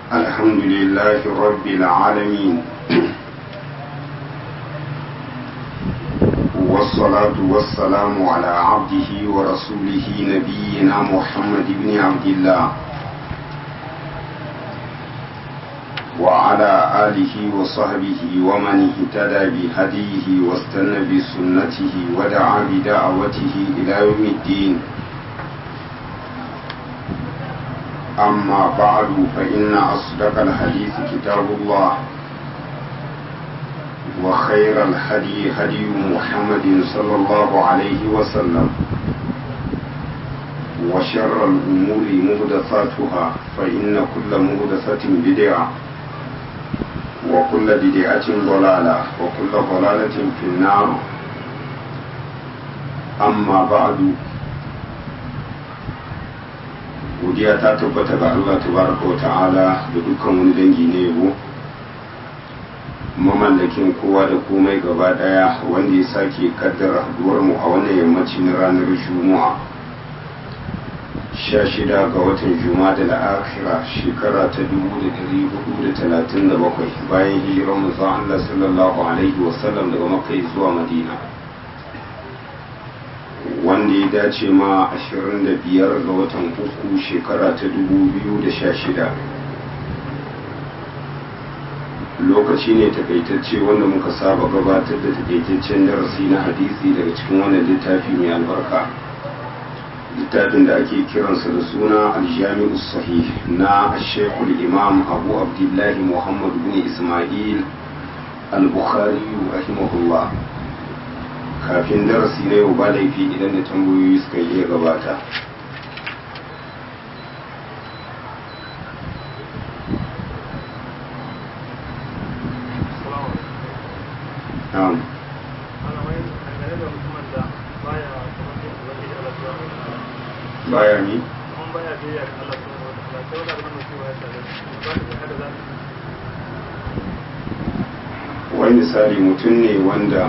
الحمد لله رب العالمين والصلاة والسلام على عبده ورسوله نبينا محمد بن عبد الله وعلى آله وصحبه ومن اهتدى بهديه واستنى بسنته ودعا بدعوته إلى يوم الدين أما بعد فإن أصدق الحديث كتاب الله وخير الهدي هدي محمد صلى الله عليه وسلم وشر الأمور مهدثاتها فإن كل مهدثة بدعة وكل بدعة ضلالة وكل ضلالة في النار أما بعد godiya ta tabbata ga Allah tabaraka wa ta'ala da dukkan wani dangi na yabo mamallakin kowa da komai gaba daya wanda ya sake kaddara haduwar mu a wannan yammaci na ranar juma'a sha shida ga watan juma'a da la'akira shekara ta dubu da dari hudu da talatin da bakwai bayan hijirar manzon Allah sallallahu alaihi wasallam daga makka zuwa madina wanda ya dace ma 25 ga watan uku shekara ta 2016 lokaci ne takaitacce wanda muka saba gabatar da takaitaccen darasi na hadisi daga cikin wannan littafi mai albarka littafin da ake kiransa da suna aljami'u sahih na shekul imam abu abdullahi muhammad bin ismail al-bukhari rahimahullah kafin darasi na yau ba laifi idan da tambayoyi suka iya gabata baya ni wani misali mutum ne wanda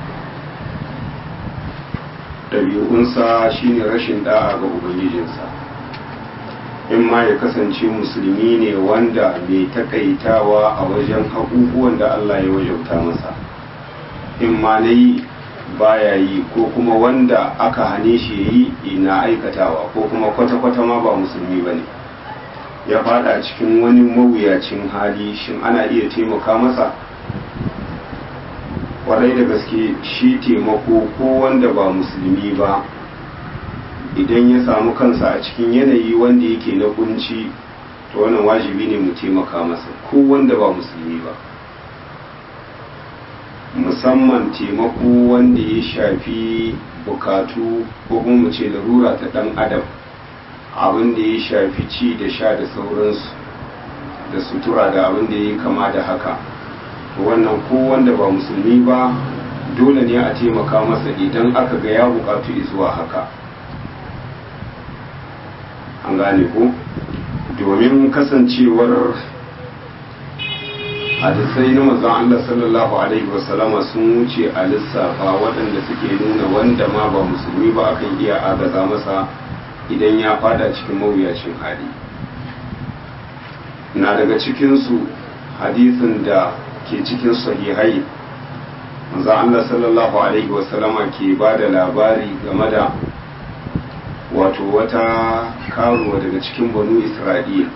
ɗabi'unsa shine rashin da'a ga ubangijinsa in ma ya kasance musulmi ne wanda mai takaitawa a wajen abubuwan da Allah ya wajauta masa in ma na yi baya yi ko kuma wanda aka hane shi yi ina aikatawa ko kuma kwata-kwata ma ba musulmi ba ne ya fada cikin wani mawuyacin hali shin ana iya taimaka masa kwarai da gaske shi taimako ko wanda ba musulmi ba idan ya samu kansa a cikin yanayi wanda yake na kunci to wannan wajibi ne mu taimaka masa ko wanda ba musulmi ba musamman taimako wanda ya shafi bukatu ko kuma mu ce larura ta dan adam abin da ya shafi ci da sha da sauransu da sutura da abin da ya kama da haka wannan ko wanda ba musulmi ba dole ne a taimaka masa idan aka ga ya bukatu zuwa haka an gane ko domin kasancewar hadisai na mazan Allah sallallahu alaihi wasallama sun wuce a lissafa waɗanda suke nuna wanda ma ba musulmi ba akan iya agaza masa idan ya fada cikin mawuyacin hali na daga cikinsu hadisin da ke cikin sahihai manzo Allah sallallahu alaihi wasallama ke ba da labari game da wato wata karuwa daga cikin banu Isra'il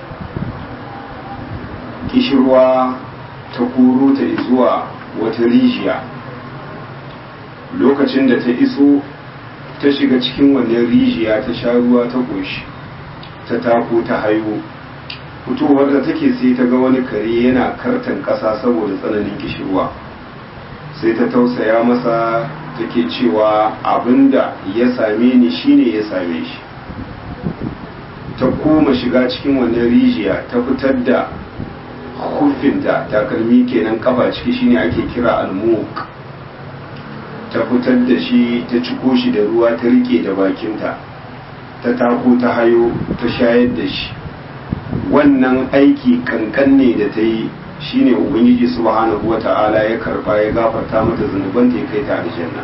kishirwa ta koro ta zuwa wata rijiya lokacin da ta iso ta shiga cikin wannan rijiya ta sha ruwa ta ƙoshi ta tako ta haihu fitowar da take sai ta ga wani kare yana kartan ƙasa saboda tsananin kishirwa sai ta tausaya masa take cewa abinda ya same ni shine ya same shi ta koma shiga cikin wannan rijiya ta fitar da hufinta takalmi kenan kafa ciki shine ake kira almuk ta fitar da shi ta ciko shi da ruwa ta rike da bakinta ta tako ta hayo ta shayar da shi wannan aiki kankan ne da ta yi shine ubangiji subhanahu wata'ala ya karba ya gafarta mata zunuban ta ya kai ta aljanna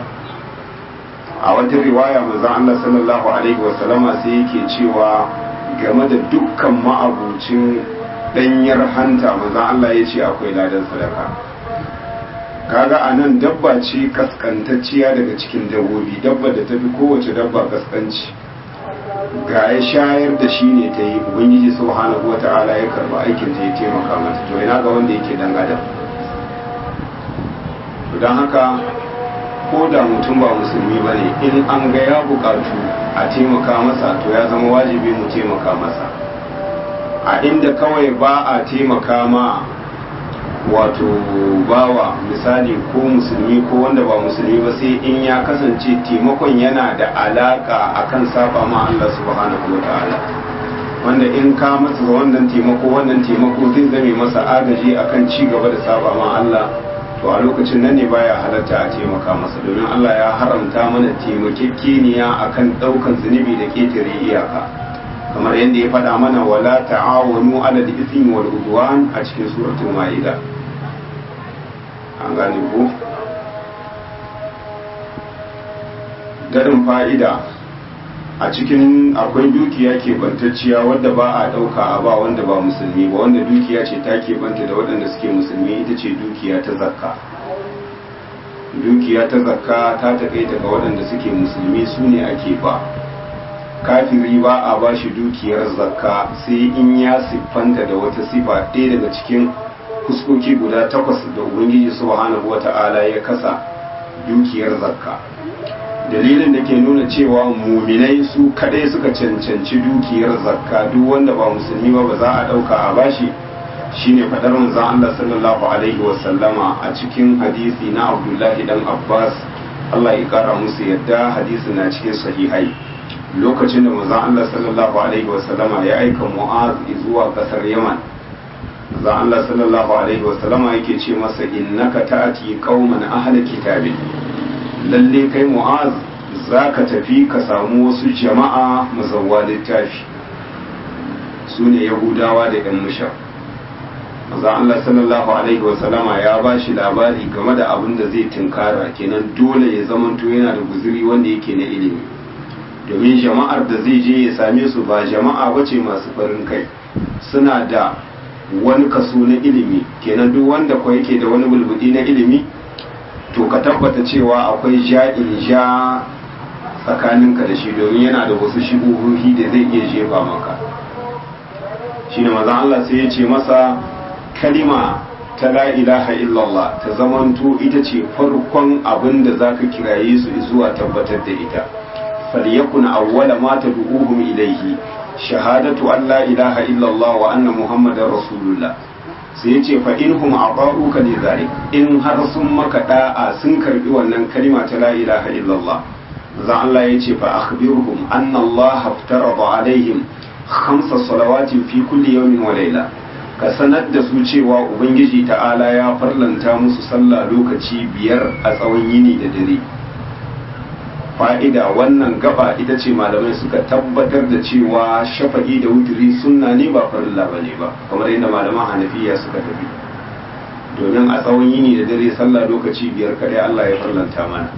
a wata riwaya manzon Allah sallallahu alaihi wasallama sai yake cewa game da dukkan ma'abucin ɗanyar hanta manzan Allah ya ce akwai ladan sadaka kaga a nan dabba ce kaskantacciya daga cikin dabbobi dabba da tafi kowace dabba kaskanci ga ya shayar da shi ne ta yi ubangiji subhanahu wata'ala ya karba aikin ta ya taimaka mata to ina ga wanda yake dan adam don haka ko da mutum ba musulmi ba ne in an ga ya bukatu a taimaka masa to ya zama wajibi mu taimaka masa a inda kawai ba a taimaka ma wato bawa misali ko musulmi ko wanda ba musulmi ba sai in ya kasance taimakon yana da alaka akan saba ma Allah subhanahu wa ta'ala wanda in ka masa wannan taimako wannan taimako zai zame masa agaji akan ci gaba da saba ma Allah to a lokacin nan ne baya halatta a taimaka masa domin Allah ya haramta mana taimakekeniya akan daukan zunubi da ketare iyaka kamar yadda ya faɗa mana wala ta'awanu ala al-ithmi wal udwan a cikin suratul maida an gane ko gadin fa'ida a cikin akwai dukiya ke bantacciya wadda ba a ɗauka a ba wanda ba musulmi ba wanda dukiya ce ta ke banta da waɗanda suke musulmi ita ce dukiya ta zakka dukiya ta zakka ta taƙaita ga waɗanda suke musulmi su ne ake ba kafiri ba a ba shi dukiyar zakka sai in ya siffanta da wata sifa ɗaya daga cikin fuskoki guda takwas da ubangiji subhanahu wata'ala ya kasa dukiyar zakka dalilin da ke nuna cewa muminai su kadai suka cancanci dukiyar zakka duk wanda ba musulmi ba ba za a dauka a bashi shine fadar manzon Allah sallallahu alaihi wa sallama a cikin hadisi na Abdullahi dan Abbas Allah ya kara musu yadda hadisi na cikin sahihai lokacin da manzon Allah sallallahu alaihi wa sallama ya aika Mu'az zuwa kasar Yaman manzon Allah sallallahu alaihi wa sallama yake ce masa innaka ta'ati qauman ahli kitabin lalle kai mu'az za ka tafi ka samu wasu jama'a mazawwa littafi su ne yahudawa da yan mushar maza Allah sallallahu alaihi wasallama ya ba shi labari game da abin da zai tunkara kenan dole ya zamanto yana da guzuri wanda yake na ilimi domin jama'ar da zai je ya same su ba jama'a bace masu farin kai suna da wani kaso na ilimi kenan duk wanda ko yake da wani bulbudi na ilimi to ka tabbata cewa akwai ja'in ja tsakaninka da shi domin yana da wasu shigohohi da zai iya jefa maka shi ne maza Allah sai ya ce masa kalima ta la ilaha illallah ta zamanto ita ce farkon abin da za ka kiraye su zuwa tabbatar da ita falyakun awwala ma tad'uhum ilayhi shahadatu an la ilaha illallah wa anna muhammadar rasulullah sai ya ce fa in hum aqaruka li zalik in har sun maka da'a sun karbi wannan kalima ta la ilaha illallah za Allah ya ce fa akhbirhum anna Allah haftarada alaihim khamsa salawatin fi kulli yawmin wa layla ka sanar da su cewa ubangiji ta'ala ya farlanta musu sallah lokaci biyar a tsawon yini da dare fa'ida wannan gaba ita ce malamai suka tabbatar da cewa shafa'i da wuturi sunna ne ba farilla ba ne ba kamar yadda malaman hanafiya suka tafi domin a tsawon yini da dare sallah lokaci biyar kadai Allah ya farlanta mana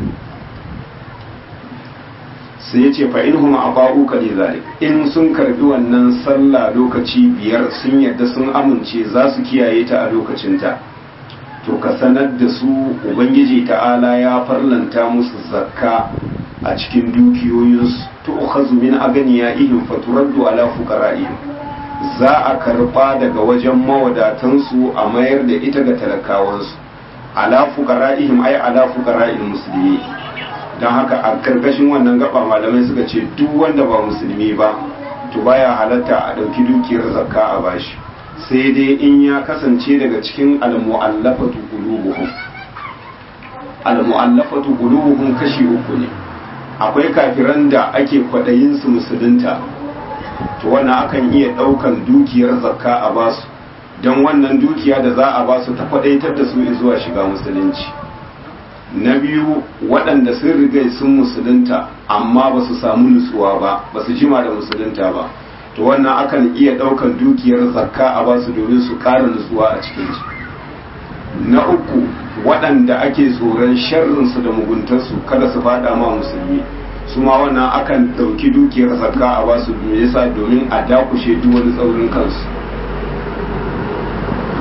sai ya ce fa in huma aba'u ka li zalik in sun karbi wannan sallah lokaci biyar sun yadda sun amince za su kiyaye ta a lokacinta to ka sanar da su ubangiji ta'ala ya farlanta musu zakka a cikin dukiyoyinsu to ukhazu min aganiyaihim faturaddu ala fuqara'ihim za a karba daga wajen mawadatansu a mayar da ita ga talakawansu ala fuqara'ihim ay ala fuqara'il muslimi dan haka a karkashin wannan gaba malamai suka ce duk wanda ba musulmi ba to baya halatta a dauki dukiyar zakka a bashi sai dai in ya kasance daga cikin al-mu'allafatu qulubuhum al-mu'allafatu qulubuhum kashi uku ne akwai kafiran da ake kwaɗayin su musulunta to wannan akan iya ɗaukan dukiyar zakka a basu don wannan dukiya da za a basu ta kwaɗaitar da su zuwa shiga musulunci na biyu waɗanda sun riga sun musulunta amma ba su samu nutsuwa ba ba su jima da musulunta ba to wannan akan iya ɗaukan dukiyar zakka a basu domin su ƙara nutsuwa a cikinsu na uku waɗanda ake tsoron sharrinsu da muguntarsu kada su fada ma musulmi su ma wannan akan ɗauki dukiyar zakka a basu me yasa domin a dakushe duk wani tsaurin kansu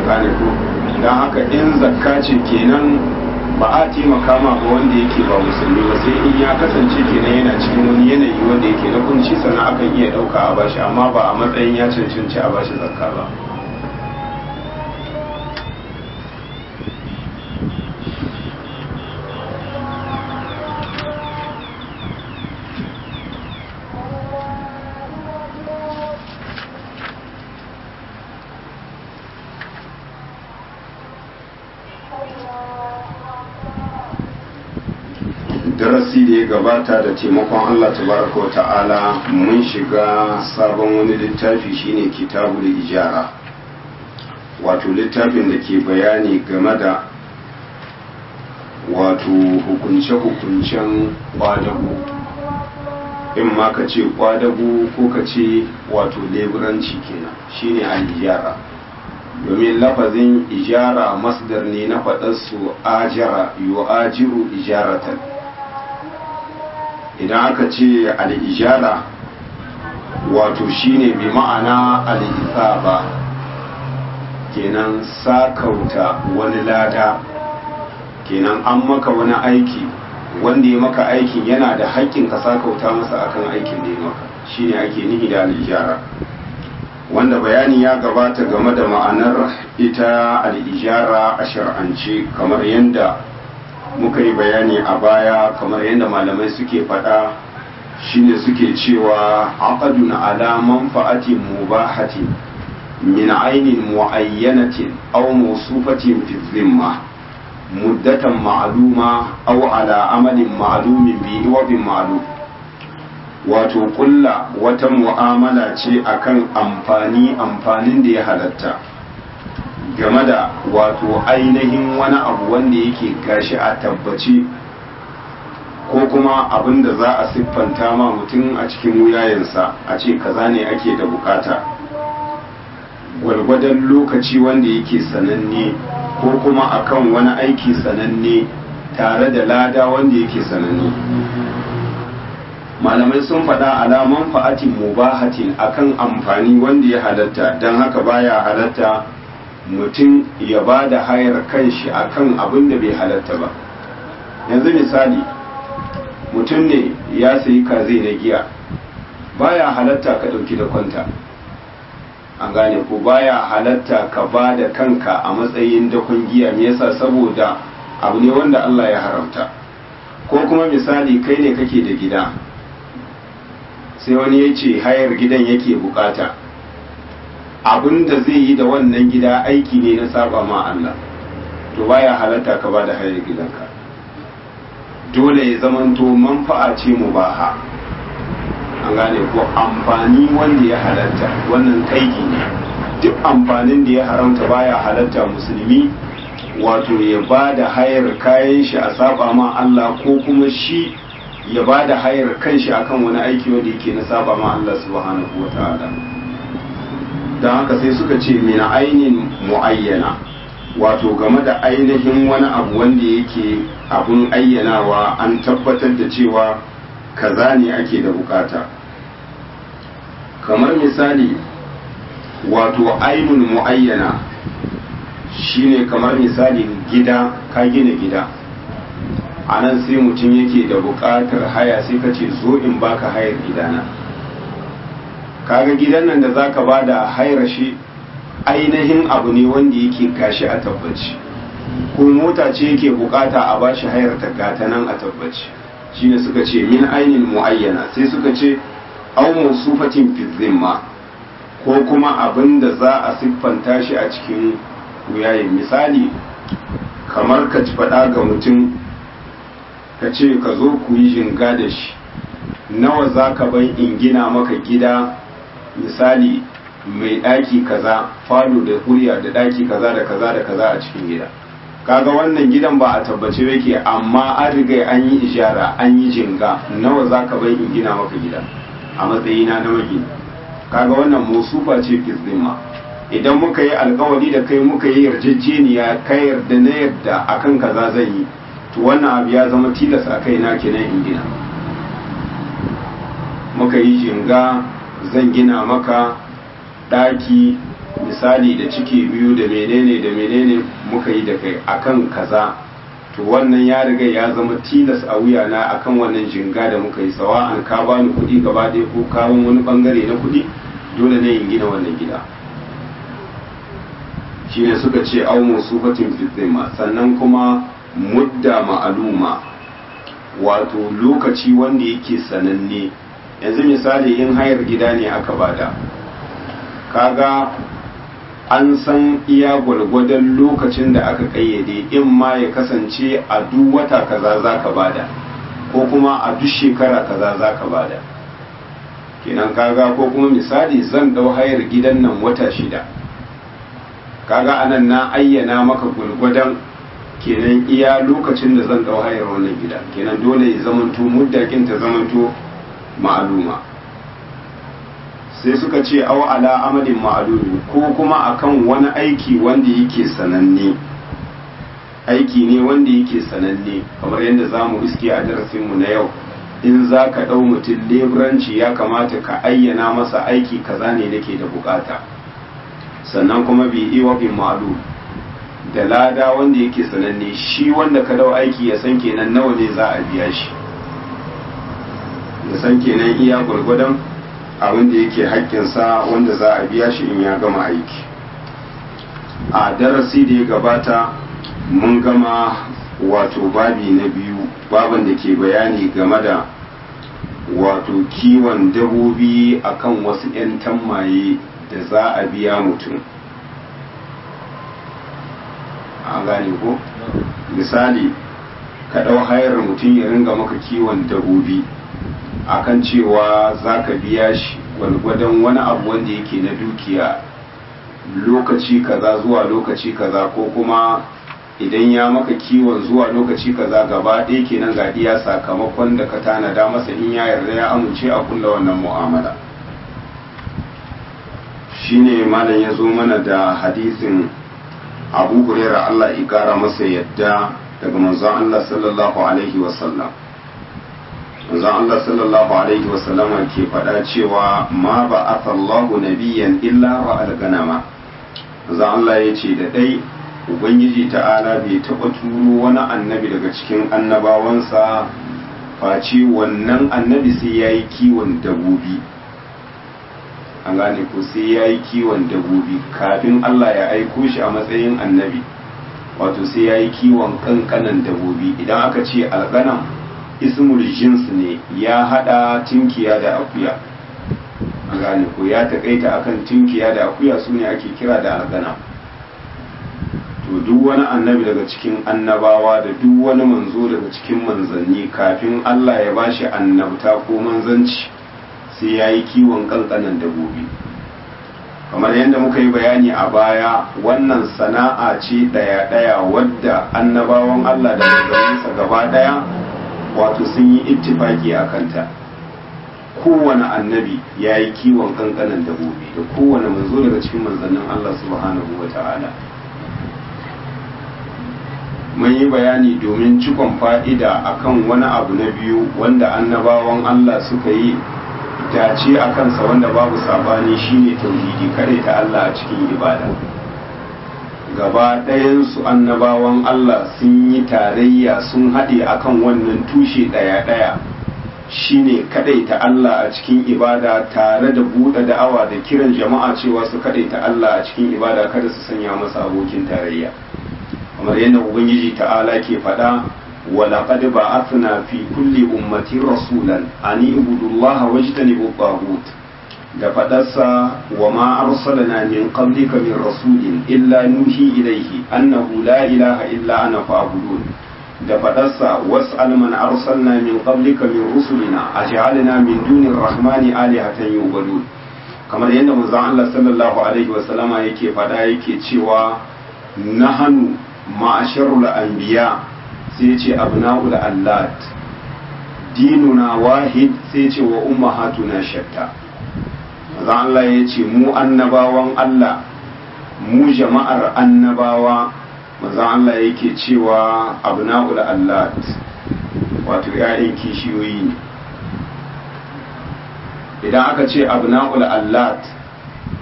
gane ko don haka in zakka ce kenan ba a taimaka ma ba wanda yake ba musulmi ba sai in ya kasance kenan yana cikin wani yanayi wanda yake na kunci sannan akan iya ɗauka a bashi amma ba a matsayin ya cancanci a bashi zakka ba darasi da ya gabata da taimakon Allah tabaraka wa ta'ala mun shiga sabon wani littafi shine kitabul ijara wato littafin da ke bayani game da wato hukunce-hukuncen kwadago in ma ka ce kwadago ko ka ce wato leburanci kenan shine al-ijara domin lafazin ijara masdar ne na faɗarsu ajara yu'ajiru ijaratan idan aka ce al'ijara wato shine bi ma'ana al'isaba kenan sakauta wani lada kenan an maka wani aiki wanda ya maka aikin yana da haƙƙin ka sakauta masa akan aikin da ya maka shine ake nihi da al'ijara wanda bayani ya gabata game da ma'anar ita al'ijara a shar'ance kamar yadda muka yi bayani a baya kamar yadda malamai suke faɗa shine suke cewa aqadun ala manfa'atin mubahatin min ainin muayyanatin aw mawsufatin fi dhimma muddatan ma'luma aw ala amalin ma'lumin bi iwabin ma'lum wato kulla wata mu'amala ce akan amfani amfanin da ya halatta game da wato ainihin wani abu wanda yake gashi a tabbaci ko kuma abin da za a siffanta ma mutum a cikin wuyayensa a ce kaza ne ake da bukata gwargwadon lokaci wanda yake sananne ko kuma akan wani aiki sananne tare da lada wanda yake sananne malamai sun faɗa alaman fa'atin mubahatin akan amfani wanda ya halatta don haka baya halatta mutum ya ba da hayar kanshi akan abin da bai halatta ba yanzu misali mutum ne ya sayi kaze na giya baya halatta ka ɗauki da kwanta an gane ko baya halatta ka ba da kanka a matsayin dakon giya me yasa saboda abu ne wanda Allah ya haramta ko kuma misali kai ne kake da gida sai wani ya ce hayar gidan yake bukata abin da zai yi da wannan gida aiki ne na saba ma Allah to baya halatta ka ba da hayar gidanka dole ya zamanto manfa'a ce mubaha an gane ko amfani wanda ya halatta wannan kaidi ne duk amfanin da ya haramta baya halatta musulmi wato ya ba da hayar kayan shi a saba ma Allah ko kuma shi ya ba da hayar kanshi akan wani aiki wanda yake na saba ma Allah subhanahu wa ta'ala don haka sai suka ce mina ainin mu'ayyana wato game da ainihin wani abu wanda yake abun ayyanawa an tabbatar da cewa kaza ne ake da bukata kamar misali wato ainun mu'ayyana shine kamar misali gida ka gina gida a nan sai mutum yake da bukatar haya sai ka ce zo in baka hayar gidana kaga gidan nan da zaka bada hayar shi ainihin abu ne wanda yake gashi a tabbaci ko mota ce yake bukata a bashi hayar ta gata nan a tabbaci shine suka ce min ainin muayyana sai suka ce aw musufatin fi zimma ko kuma abin da za a siffanta shi a cikin wuyayen misali kamar ka ci faɗa ga mutum ka ce ka zo ku yi jinga da shi nawa za ka ban in gina maka gida misali mai ɗaki kaza falo da kuriya da ɗaki kaza da kaza da kaza a cikin gida kaga wannan gidan ba a tabbace yake amma an riga an yi ishara an yi jinga nawa za ka ban in gina maka gida a matsayina na magini kaga wannan musufa ce fizdima idan muka yi alkawari da kai muka yi yarjejeniya ka yarda na yarda akan kaza zan yi to wannan abu ya zama tilas a kai na kenan in gina muka yi jinga zan gina maka ɗaki misali da ciki biyu da menene da menene muka yi da kai akan kaza to wannan ya riga ya zama tilas a wuya na akan wannan jinga da muka yi sawa an ka bani kuɗi gaba ɗaya ko kawon wani bangare na kuɗi dole ne in gina wannan gida shi ne suka ce au musufatin fitima sannan kuma mudda ma'aluma wato lokaci wanda yake sananne yanzu misali in hayar gida ne aka bada kaga an san iya gwargwadon lokacin da aka kayyade in ma ya kasance a duk wata kaza za ka bada ko kuma a duk shekara kaza za ka bada kenan kaga ko kuma misali zan dau hayar gidan nan wata shida kaga anan na ayyana maka gwargwadon kenan iya lokacin da zan dau hayar wannan gida kenan dole ya zamanto muddakin ta zamanto ma'aluma sai suka ce aw ala amalin ma'alumi ko kuma akan wani aiki wanda yake sananne aiki ne wanda yake sananne kamar yadda za mu iske a darasinmu na yau in za ka ɗau mutum leburanci ya kamata ka ayyana masa aiki kaza ne nake da bukata sannan kuma bi iwa bin ma'alu da lada wanda yake sananne shi wanda ka dau aiki ya san kenan nawa ne za a biya shi ya san kenan iya gwargwadon abin da yake haƙƙinsa wanda za a biya shi in ya gama aiki a darasi da ya gabata mun gama wato babi na biyu baban da ke bayani game da wato kiwon dabobi akan wasu 'yan tammaye da za a biya mutum a gane ko misali ka ɗau hayar mutum ya ringa maka kiwon dabobi akan cewa za ka biya shi gwargwadon wani abu wanda yake na dukiya lokaci kaza zuwa lokaci kaza ko kuma idan ya maka kiwon zuwa lokaci kaza gaba ɗaya kenan ga iya sakamakon da ka tanada masa in ya yarda ya amince a kulla wannan mu'amala shine malam ya zo mana da hadisin abu hurairah Allah ya kara masa yadda daga manzon Allah sallallahu alaihi wasallam manzon Allah sallallahu alaihi wasallam ke faɗa cewa ma ba Allahu nabiyyan illa wa alganama manzon Allah ya ce da dai ubangiji ta'ala bai taɓa turo wani annabi daga cikin annabawansa face wannan annabi sai ya yi kiwon dabobi an gane ko sai ya yi kiwon dabobi kafin Allah ya aiko shi a matsayin annabi wato sai ya yi kiwon kankanan dabobi idan aka ce alganam ismul jins ne ya hada tinkiya da akuya an gane ko ya takaita akan tinkiya da akuya su ne ake kira da alganam to duk wani annabi daga cikin annabawa da duk wani manzo daga cikin manzanni kafin Allah ya bashi annabta ko manzanci sai ya yi kiwon kankanan dabobi kamar yadda muka yi bayani a baya wannan sana'a ce ɗaya-ɗaya wadda annabawan Allah da manzanninsa gaba ɗaya wato sun yi ittifaki a kanta kowane annabi ya yi kiwon kankanan dabobi da kowane manzo daga cikin manzannin Allah subhanahu wa ta'ala mun yi bayani domin cikon fa'ida akan wani abu na biyu wanda annabawan Allah suka yi dace a kansa wanda babu sabani shine tauhidi kare ta Allah a cikin ibada gaba ɗayansu annabawan Allah sun yi tarayya sun haɗe akan wannan tushe ɗaya-ɗaya shine ta Allah a cikin ibada tare da buɗe da'awa da kiran jama'a cewa su ta Allah a cikin ibada kada su sanya masa abokin tarayya kamar yadda ubangiji ta'ala ke faɗa ولقد بعثنا في كل أمة رسولا أن اعبدوا الله واجتنبوا الطاغوت da faɗarsa wa ma arsalna min qablika min rasulin illa nuhi ilaihi annahu la ilaha illa ana fa'budun da faɗarsa was'al man arsalna min qablika min rusulina aj'alna min dunir rahmani alihatan yu'badun kamar yadda manzon Allah sallallahu alaihi wa sallama yake faɗa yake cewa nahanu ma'asharul anbiya sai ce abna'ul allat dinuna wahid sai ce wa ummahatuna shatta maza Allah ya ce mu annabawan Allah mu jama'ar annabawa maza Allah yake cewa abna'ul allat wato ‘ya'yan kishiyoyi ne idan aka ce abna'ul allat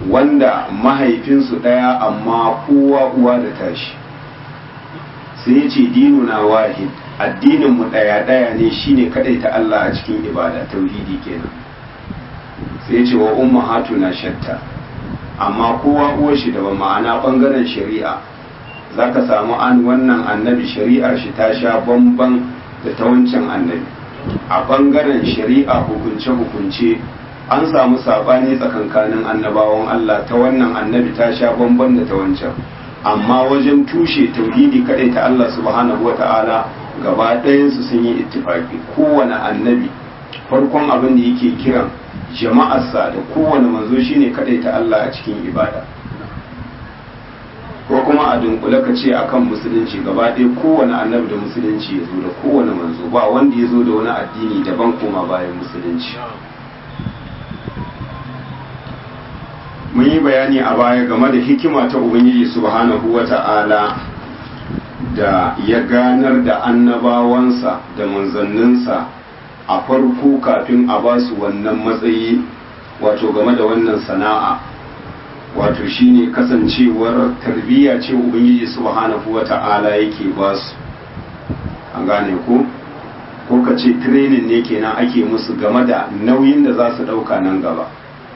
wanda mahaifinsu ɗaya amma kowa uwa da tashi sai ce dinu na wahid addininmu ɗaya ɗaya ne shine kaɗai ta Allah a cikin ibada tauhidi kenan sai ce wa umma na shatta amma kowa uwar shi daban ma'ana ɓangaren shari'a za ka samu an wannan annabi shari'ar shi ta sha bamban da ta wancan annabi a ɓangaren shari'a hukunce-hukunce an samu saɓani tsakankanin annabawan Allah ta wannan annabi ta sha bamban da ta wancan amma wajen tushe tauhidi kaɗai ta Allah subhanahu wata'ala gaba ɗayansu sun yi ittifaki kowane annabi farkon abin da yake kiran jama'arsa da kowane manzo shine kaɗai ta Allah a cikin ibada ko kuma a dunkule ka ce akan musulunci gaba ɗaya kowane annabi da musulunci ya zo da kowane manzo ba wanda ya zo da wani addini daban koma bayan musulunci mun yi bayani a baya game da hikima ta ubangiji subhanahu wa ta'ala da ya ganar da annabawansa da manzanninsa a farko kafin a ba su wannan matsayi wato game da wannan sana'a wato shine kasancewar tarbiyya ce ubangiji subhanahu wa ta'ala yake ba su an gane ko ko ka ce training ne kenan ake musu game da nauyin da za su ɗauka nan gaba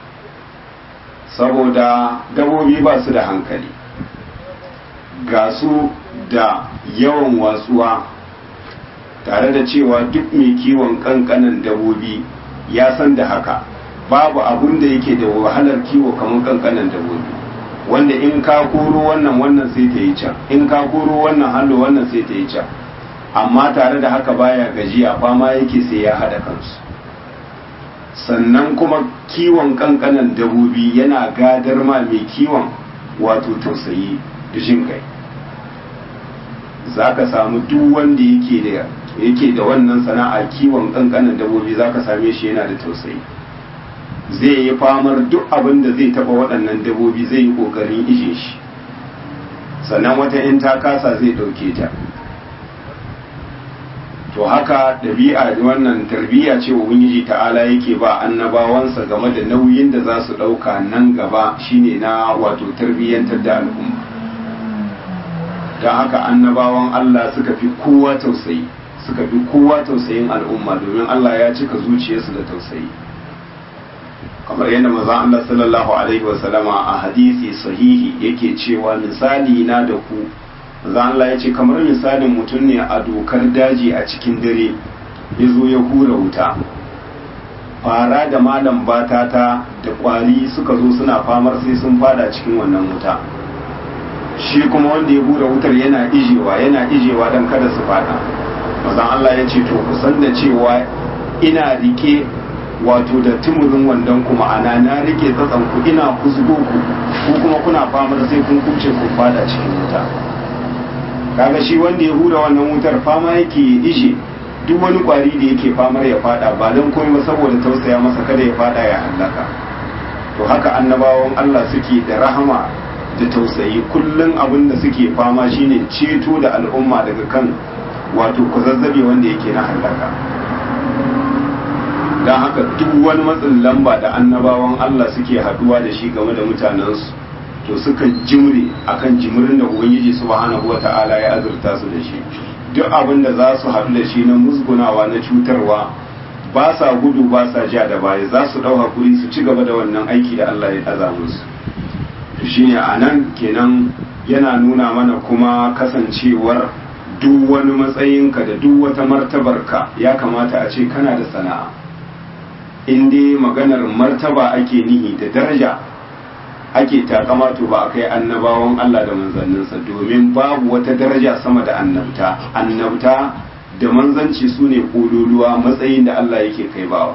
saboda dabobi ba su da hankali ga su da yawan watsuwa tare da cewa duk mai kiwon kankanan dabobi ya san da haka babu abun da yake da wahalar kiwo kamar kankanan dabobi wanda in ka koro wannan wannan sai ta yi can in ka koro wannan hallo wannan sai ta yi can amma tare da haka baya gajiya fama yake sai ya haɗa kansu sannan kuma kiwon kankanan dabobi yana gadar ma mai kiwon wato tausayi da jin kai za ka samu duk wanda yake da yake da wannan sana'a kiwon kankanan dabobi za ka same shi yana da tausayi zai yi famar duk abin da zai taba waɗannan dabobi zai yi ƙoƙarin ije shi sannan wata in ta kasa zai ɗauke ta to haka ɗabi'a wannan tarbiyya ce wa ubangiji ta'ala yake ba annabawansa game da nauyin da za su ɗauka nan gaba shine na wato tarbiyyantar da al'umma don haka annabawan Allah suka fi kowa tausayi suka fi kowa tausayin al'umma domin Allah ya cika zuciyarsu da tausayi kamar yadda maza Allah sallallahu alaihi wasallama a hadisi sahihi yake cewa misali na da ku maza Allah ya ce kamar misalin mutum ne a dokar daji a cikin dare ya zo ya hura wuta fara da malam batata da kwari suka zo suna famar sai sun fada cikin wannan wuta shi kuma wanda ya hura wutar yana ijewa yana ijewa don kada su fada mazan Allah ya ce to ku san da cewa ina rike wato da tumurin wandon ku ma'ana na rike tsatsan ku ina kusgo ku ko kuma kuna famar sai kun kuce ku fada cikin wuta kaga shi wanda ya hura wannan wutar fama yake ishe duk wani kwari da yake famar ya fada ba don komai ba saboda tausaya masa kada ya fada ya hallaka to haka annabawan Allah suke da rahama da tausayi kullum abin da suke fama shine ceto da al'umma daga kan wato kuzazzabe wanda yake na hallaka don haka duk wani matsin lamba da annabawan Allah suke haduwa da shi game da mutanensu to suka jimre akan jimirin da ubangiji subhanahu wata'ala ya azurta su da shi duk abin da za su haɗu da shi na musgunawa na cutarwa ba sa gudu ba sa ja da baya za su ɗau hakuri su ci gaba da wannan aiki da Allah ya aza musu to shine a nan kenan yana nuna mana kuma kasancewar duk wani matsayinka da duk wata martabarka ya kamata a ce kana da sana'a in dai maganar martaba ake nihi da daraja ake takama to ba a kai annabawan Allah da manzanninsa domin babu wata daraja sama da annabta annabta da manzanci su ne kololuwa matsayin da Allah yake kai bawa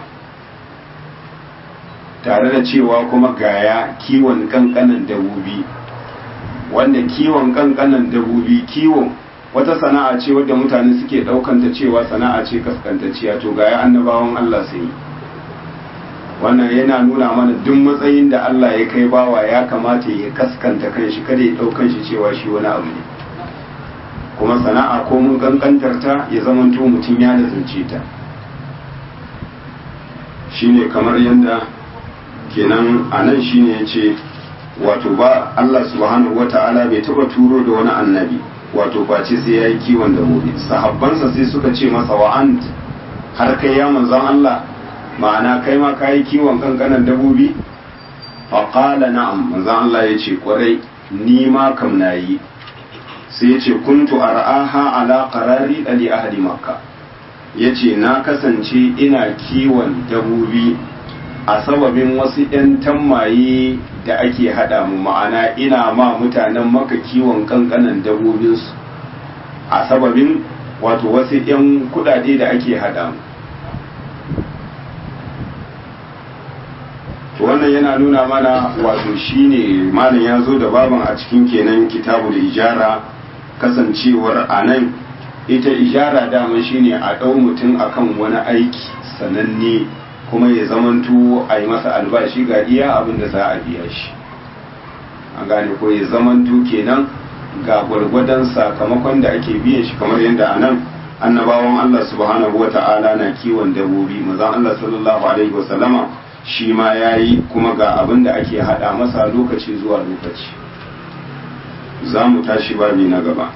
tare da cewa kuma gaya kiwon kankanan dabobi wanda kiwon kankanan dabobi kiwon wata sana'a ce wadda mutane suke daukanta cewa sana'a ce kaskantacciya to gaya annabawan Allah sun yi wannan yana nuna mana duk matsayin da Allah ya kai bawa ya kamata ya kaskanta kanshi kada ya daukan shi cewa shi wani abu ne kuma sana'a ko mun kankantar ta ya zamanto mutum ya nazarce ta shine kamar yadda kenan a nan shine ya ce wato ba Allah subhanahu wata'ala bai taba turo da wani annabi wato face sai ya yi kiwon dabbobi sahabbansa sai suka ce masa wa'ant har kai ya manzon Allah ma'ana kai ma ka yi kiwon kankanan dabbobi faƙala na'am manzon Allah ya ce kwarai ni ma kam na yi sai ya ce kuntu ar'aha ala qarari ali ahli makka ya ce na kasance ina kiwon dabbobi a sababin wasu 'yan tammaye da ake haɗa mu ma'ana ina ma mutanen maka kiwon kankanan dabbobinsu a sababin wato wasu 'yan kudade da ake haɗa mu to wannan yana nuna mana wato shine malam ya zo da baban a cikin kenan kitabu da ijara kasancewar a nan ita ijara dama shine a ɗau mutum akan wani aiki sananne kuma ya zamanto a yi masa albashi ga iya abin da za a biya shi an gane ko ya zamanto kenan ga gwargwadon sakamakon da ake biyan shi kamar yadda a nan annabawan Allah subhanahu wa ta'ala na kiwon dabbobi mazan Allah sallallahu alaihi wa sallama shi ma ya yi kuma ga abin da ake hada masa lokaci zuwa lokaci za mu tashi babi na gaba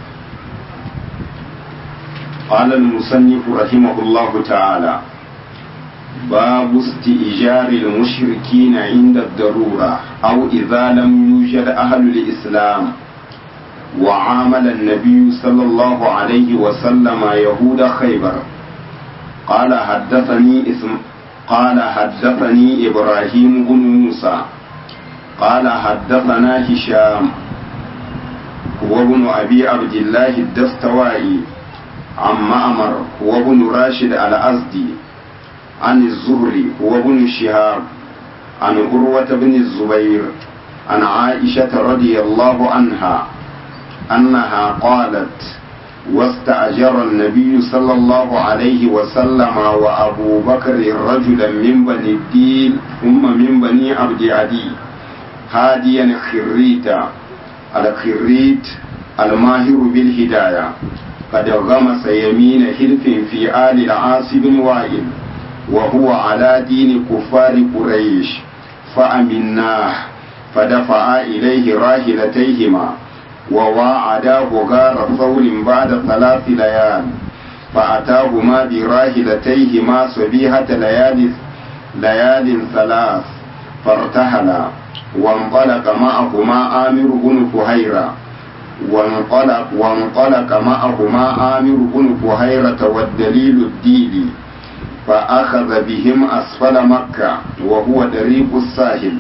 قال المصنف رحمه الله تعالى باب استئجار المشركين عند الضرورة أو إذا لم يوجد أهل الإسلام وعامل النبي صلى الله عليه وسلم يهود خيبر قال حدثني اسم قال حدثني إبراهيم بن موسى قال حدثنا هشام هو ابن أبي عبد الله الدستوائي عن معمر هو ابن راشد الأزدي عن الزهري هو ابن شهاب عن عروة بن الزبير عن عائشة رضي الله عنها أنها قالت واستأجر النبي صلى الله عليه وسلم وأبو بكر رجلا من بني الدين ثم من بني عبد عدي هاديا خريتا الخريت الماهر بالهداية قد غمس يمين حلف في آل العاص بن وائل وهو على دين كفار قريش فأمناه فدفعا إليه راحلتيهما وواعداه غار ثور بعد ثلاث ليال فأتاهما براحلتيهما صبيحة ليال ليال ثلاث فارتحلا وانطلق معهما آمر بن فهيرة وانطلق وانطلق معهما آمر بن فهيرة والدليل الديلي فأخذ بهم أسفل مكة وهو طريق الساحل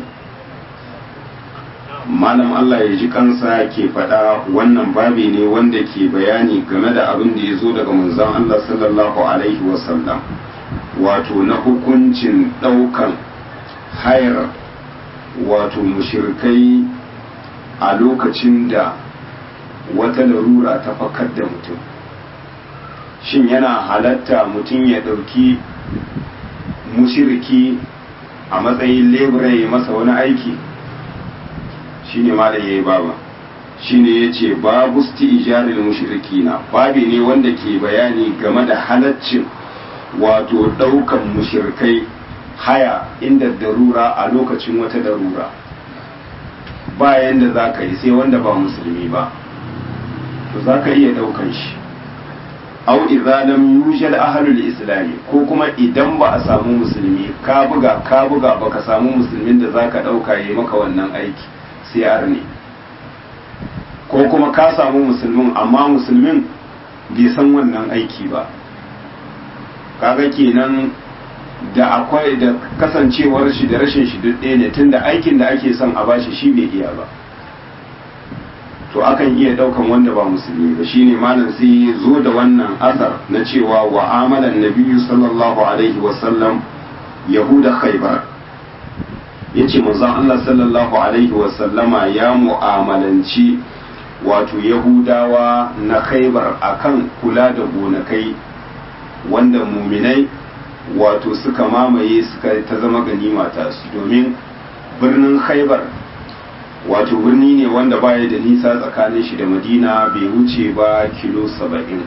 malam Allah ya ji kansa ke faɗa wannan babi ne wanda ke bayani game da abin da ya zo daga manzon Allah sallallahu alaihi wasallam wato na hukuncin ɗaukan hayar wato mushirkai a lokacin da wata larura ta fakar da mutum shin yana halatta mutum ya ɗauki mushiriki a matsayin lebura ya masa wani aiki shine malam yayi baba shine yace babu istijaril mushrikina babi ne wanda ke bayani game da halaccin wato daukan mushrikai haya inda darura a lokacin wata darura bayan da za ka yi sai wanda ba musulmi ba to za ka iya daukan shi au idza lam yujad ahlul islami ko kuma idan ba a samu musulmi ka buga ka buga baka samu musulmin da zaka dauka yi maka wannan aiki siyar ne ko kuma ka samu musulmin amma musulmin bai san wannan aiki ba kaga kenan da akwai da kasancewar shi da rashin shi duk ɗaya ne tunda aikin da ake son a bashi shi bai iya ba to akan iya ɗaukan wanda ba musulmi ba shine malam sai zo da wannan asar na cewa wa amalan nabiyyu sallallahu alaihi wasallam yahuda khaybar ya ce manzon Allah sallallahu Alaihi wasallama ya mu'amalanci wato Yahudawa na khaibar akan kula da gonakai wanda muminai wato suka mamaye suka ta zama ganima ta su domin birnin khaibar wato birni ne wanda baya da nisa tsakanin shi da madina bai wuce ba kilo saba'in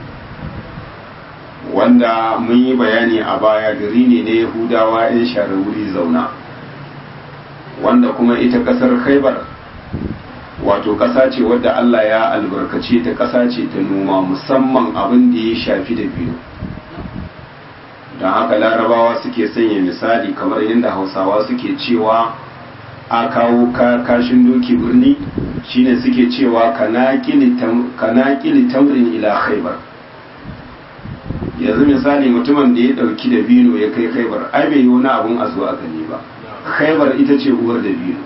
wanda mun yi bayani a baya gari ne na yahudawa 'yan share wuri zauna wanda kuma ita ƙasar khaibar wato ƙasa ce wadda Allah ya albarkace ta ƙasa ce ta noma musamman abin da ya shafi da biyu don haka larabawa suke sanya misali kamar yadda hausawa suke cewa a kawo kashin doki birni shine suke cewa kana kili tamrin ila khaibar yanzu misali mutumin da ya dauki da bino ya kai khaibar ai bai yi wani abun a zuwa gani ba khaibar ita ce uwar da bino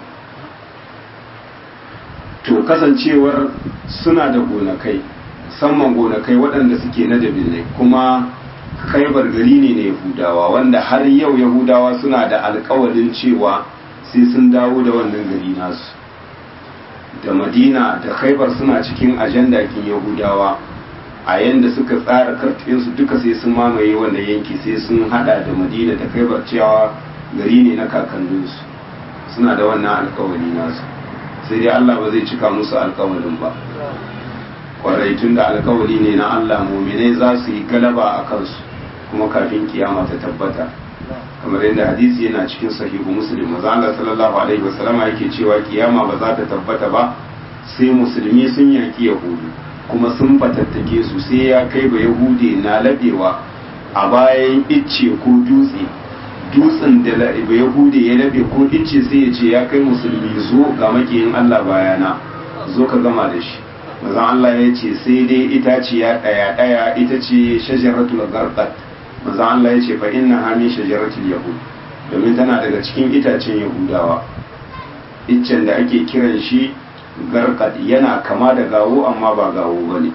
to kasancewar suna da gonakai musamman gonakai waɗanda suke na dabinai kuma khaibar gari ne na yahudawa wanda har yau yahudawa suna da alkawalin cewa sai sun dawo da wannan gari nasu da madina da khaibar suna cikin ajanda kin yahudawa a yanda suka tsara karfinsu duka sai sun mamaye wannan yanki sai sun hada da madina da khaibar cewa gari ne na kakanninsu suna da wannan alkawali nasu sai dai allah ba zai cika musu alkawalin ba kwarai tun da alkawali ne na allah muminai za su yi galaba a kansu kuma kafin kiyama ta tabbata kamar yadda hadisi yana cikin sahihu muslim maza Allah sallallahu alaihi wasallama yake cewa kiyama ba za ta tabbata ba sai musulmi sun yaki yahudu kuma sun fatattake su sai ya kai ba yahudi na labewa a bayan icce ko dutse dutsen da ba yahudi ya labe ko icce sai ya ce ya kai musulmi zo ga makiyin Allah bayana zo ka gama da shi maza Allah ya ce sai dai itaciya daya daya ita ce shajaratul garqat manzo Allah ya ce fa inna ha min shajaratil yahud domin tana daga cikin itacen yahudawa iccen da ake kiran shi garqad yana kama da gawo amma ba gawo bane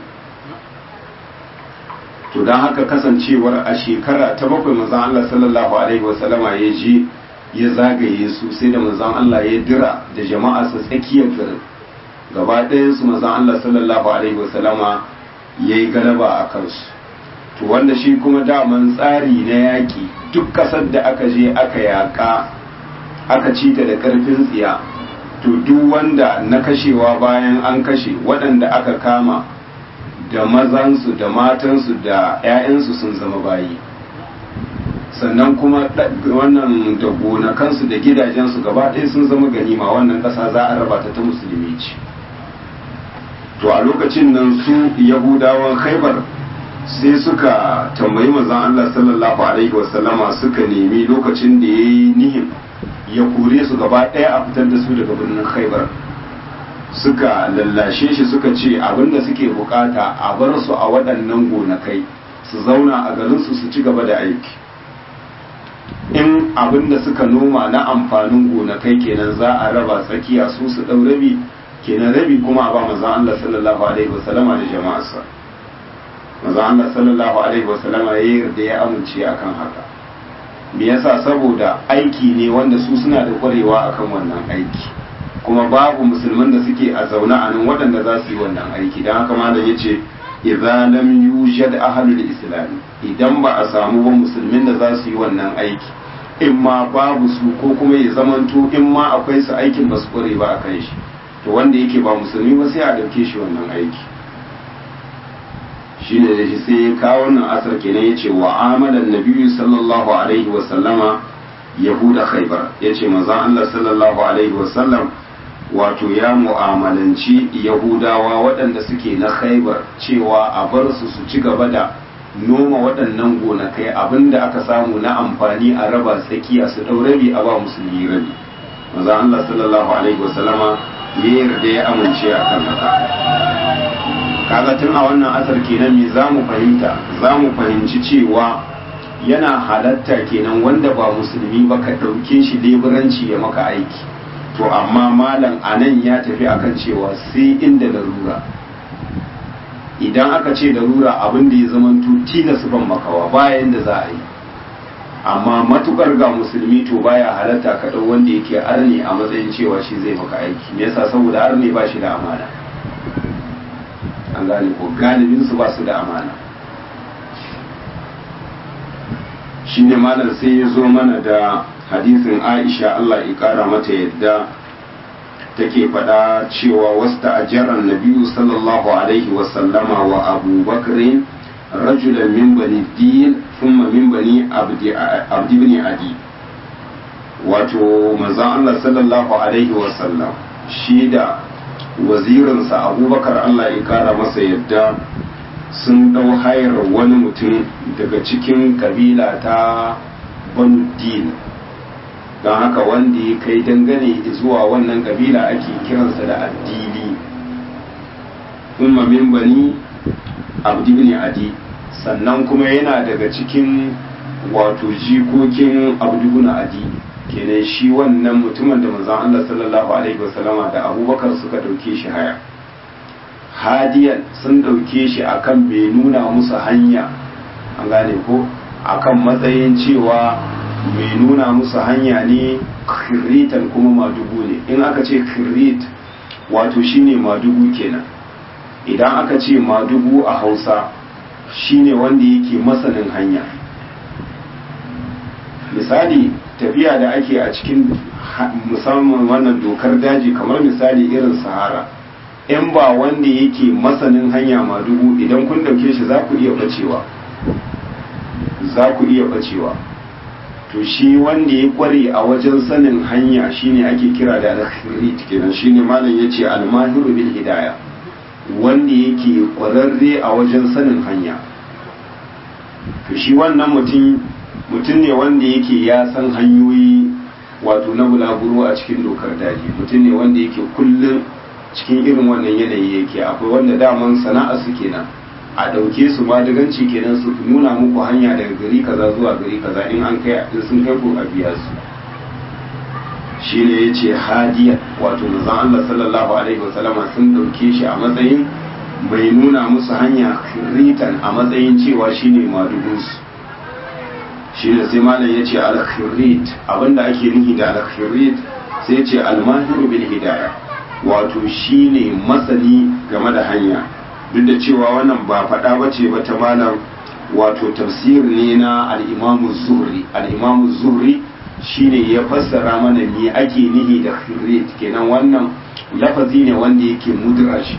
to dan haka kasancewar a shekara ta bakwai manzo Allah sallallahu alaihi wasallama ya je ya zagaye su sai da manzo Allah ya dira da jama'a su tsakiyar garin gaba ɗayan su manzo Allah sallallahu alaihi wasallama yayi galaba a kansu to wanda shi kuma daman tsari na yaƙi duk ƙasar da aka je aka yaƙa aka ci ta da ƙarfin tsiya to duk wanda na kashewa bayan an kashe waɗanda aka kama da mazansu da matansu da 'ya'yansu sun zama bayi sannan kuma wannan da gonakansu da gidajensu gaba ɗaya sun zama ganima wannan ƙasa za a raba ta ta musulmi ce to a lokacin nan su yahudawan khaibar sai suka tambayi manzon Allah sallallahu alaihi wasallama suka nemi lokacin da ya yi nihin ya kore su gaba ɗaya a fitar da su daga birnin khaibar suka lallashe shi suka ce abinda suke bukata a bar su a waɗannan gonakai su zauna a garinsu su ci gaba da aiki in abinda suka noma na amfanin gonakai kenan za a raba tsakiya su su ɗau rabi kenan rabi kuma a ba manzon Allah sallallahu alaihi wasallama da jama'arsa manzon Allah sallallahu alaihi wasallama ya yarda ya amince akan haka me yasa saboda aiki ne wanda su suna da kwarewa akan wannan aiki kuma babu musulman da suke a zaune a nan waɗanda za su yi wannan aiki don haka malam ya ce idza lam yujad ahlul islam idan ba a samu ba musulmin da za su yi wannan aiki in ma babu su ko kuma ya zamanto in ma akwai su aikin ba su kware ba a kan shi to wanda yake ba musulmi ba sai a ɗauke shi wannan aiki shi ne da shi sai ya kawo wannan asar kenan ya ce wa amalan nabiyyu sallallahu alaihi wa sallama yahuda khaybar ya ce manzon Allah sallallahu alaihi wa sallam wato ya mu'amalanci yahudawa waɗanda suke na khaibar cewa a bar su su ci gaba da noma waɗannan gonakai abinda aka samu na amfani a raba tsakiya su ɗau rabi a ba musulmi rabi maza Allah sallallahu alaihi wasallama ya yarda ya amince a kan haka kaga tun a wannan asar kenan me za mu fahimta za mu fahimci cewa yana halatta kenan wanda ba musulmi ba ka ɗauke shi leburanci ya maka aiki to amma malam anan ya tafi akan cewa sai inda larura idan aka ce larura abin da ya zama tilas ban makawa bayan da za a yi amma matukar ga musulmi to baya halatta ka ɗau wanda yake arne a matsayin cewa shi zai maka aiki me yasa saboda arne ba shi da amana an gane ko galibin su ba su da amana shine malam sai ya zo mana da hadisin aisha Allah ya kara mata yadda take faɗa cewa wasta ajaran nabiyu sallallahu alaihi wasallama wa abu bakrin rajulan min bani din thumma min bani abdi ibn adi wato manzon Allah sallallahu alaihi wasallam shi da wazirinsa abubakar Allah ya kara masa yadda sun ɗau hayar wani mutum daga cikin kabila ta banu din don haka wanda ya kai dangane zuwa wannan kabila ake kiransa da addili umma min bani abdi ibn adi sannan kuma yana daga cikin wato jikokin abdu ibn adi kenan shi wannan mutumin da manzon Allah sallallahu alaihi wasallama da abubakar suka dauke shi haya hadiyan sun dauke shi akan bai nuna musu hanya an gane ko akan matsayin cewa mai nuna musu hanya ne khiritan kuma madugu ne in aka ce khirit wato shine madugu kenan idan aka ce madugu a hausa shine wanda yake masanin hanya misali tafiya da ake a cikin musamman wannan dokar daji kamar misali irin sahara in ba wanda yake masanin hanya madugu idan kun dauke shi za ku iya bacewa za ku iya bacewa to shi wanda ya kware a wajen sanin hanya shine ake kira da al-khirit kenan shine malam yace al-mahiru bil hidaya wanda yake kwararre a wajen sanin hanya to shi wannan mutum mutum ne wanda yake ya san hanyoyi wato na bulaguro a cikin dokar daji mutum ne wanda yake kullum cikin irin wannan yanayi yake akwai wanda daman sana'a su kenan a ɗauke su ma daganci kenan su nuna muku hanya daga gari kaza zuwa gari kaza in an kai in sun kai ku a biya su shi ne ya ce hadiya wato manzon Allah sallallahu alaihi wasallama sun ɗauke shi a matsayin mai nuna musu hanya ritan a matsayin cewa shine madugunsu shi ne sai malam ya ce al-khirrit abinda ake nufi da al-khirrit sai ce al-mahiru bil hidaya wato shine masani game da hanya duk da cewa wannan ba faɗa ba ce ba ta malam wato tafsir ne na al-imamu zuhri al-imamu zuhri shine ya fassara mana me ake nihi da khirrit kenan wannan lafazi ne wanda yake mudraj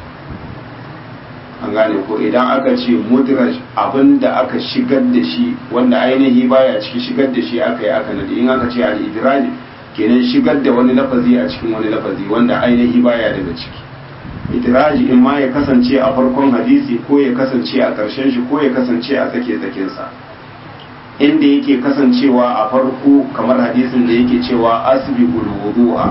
an gane ko idan aka ce mudraj abinda aka shigar da shi wanda ainihi baya ciki shigar da shi aka yi aka nadi in aka ce al-idraj kenan shigar da wani lafazi a cikin wani lafazi wanda ainihi baya daga ciki idraji in ma ya kasance a farkon hadisi ko ya kasance a ƙarshen shi ko ya kasance a tsake tsakinsa inda yake kasancewa a farko kamar hadisin da yake cewa asbiqul wudu'a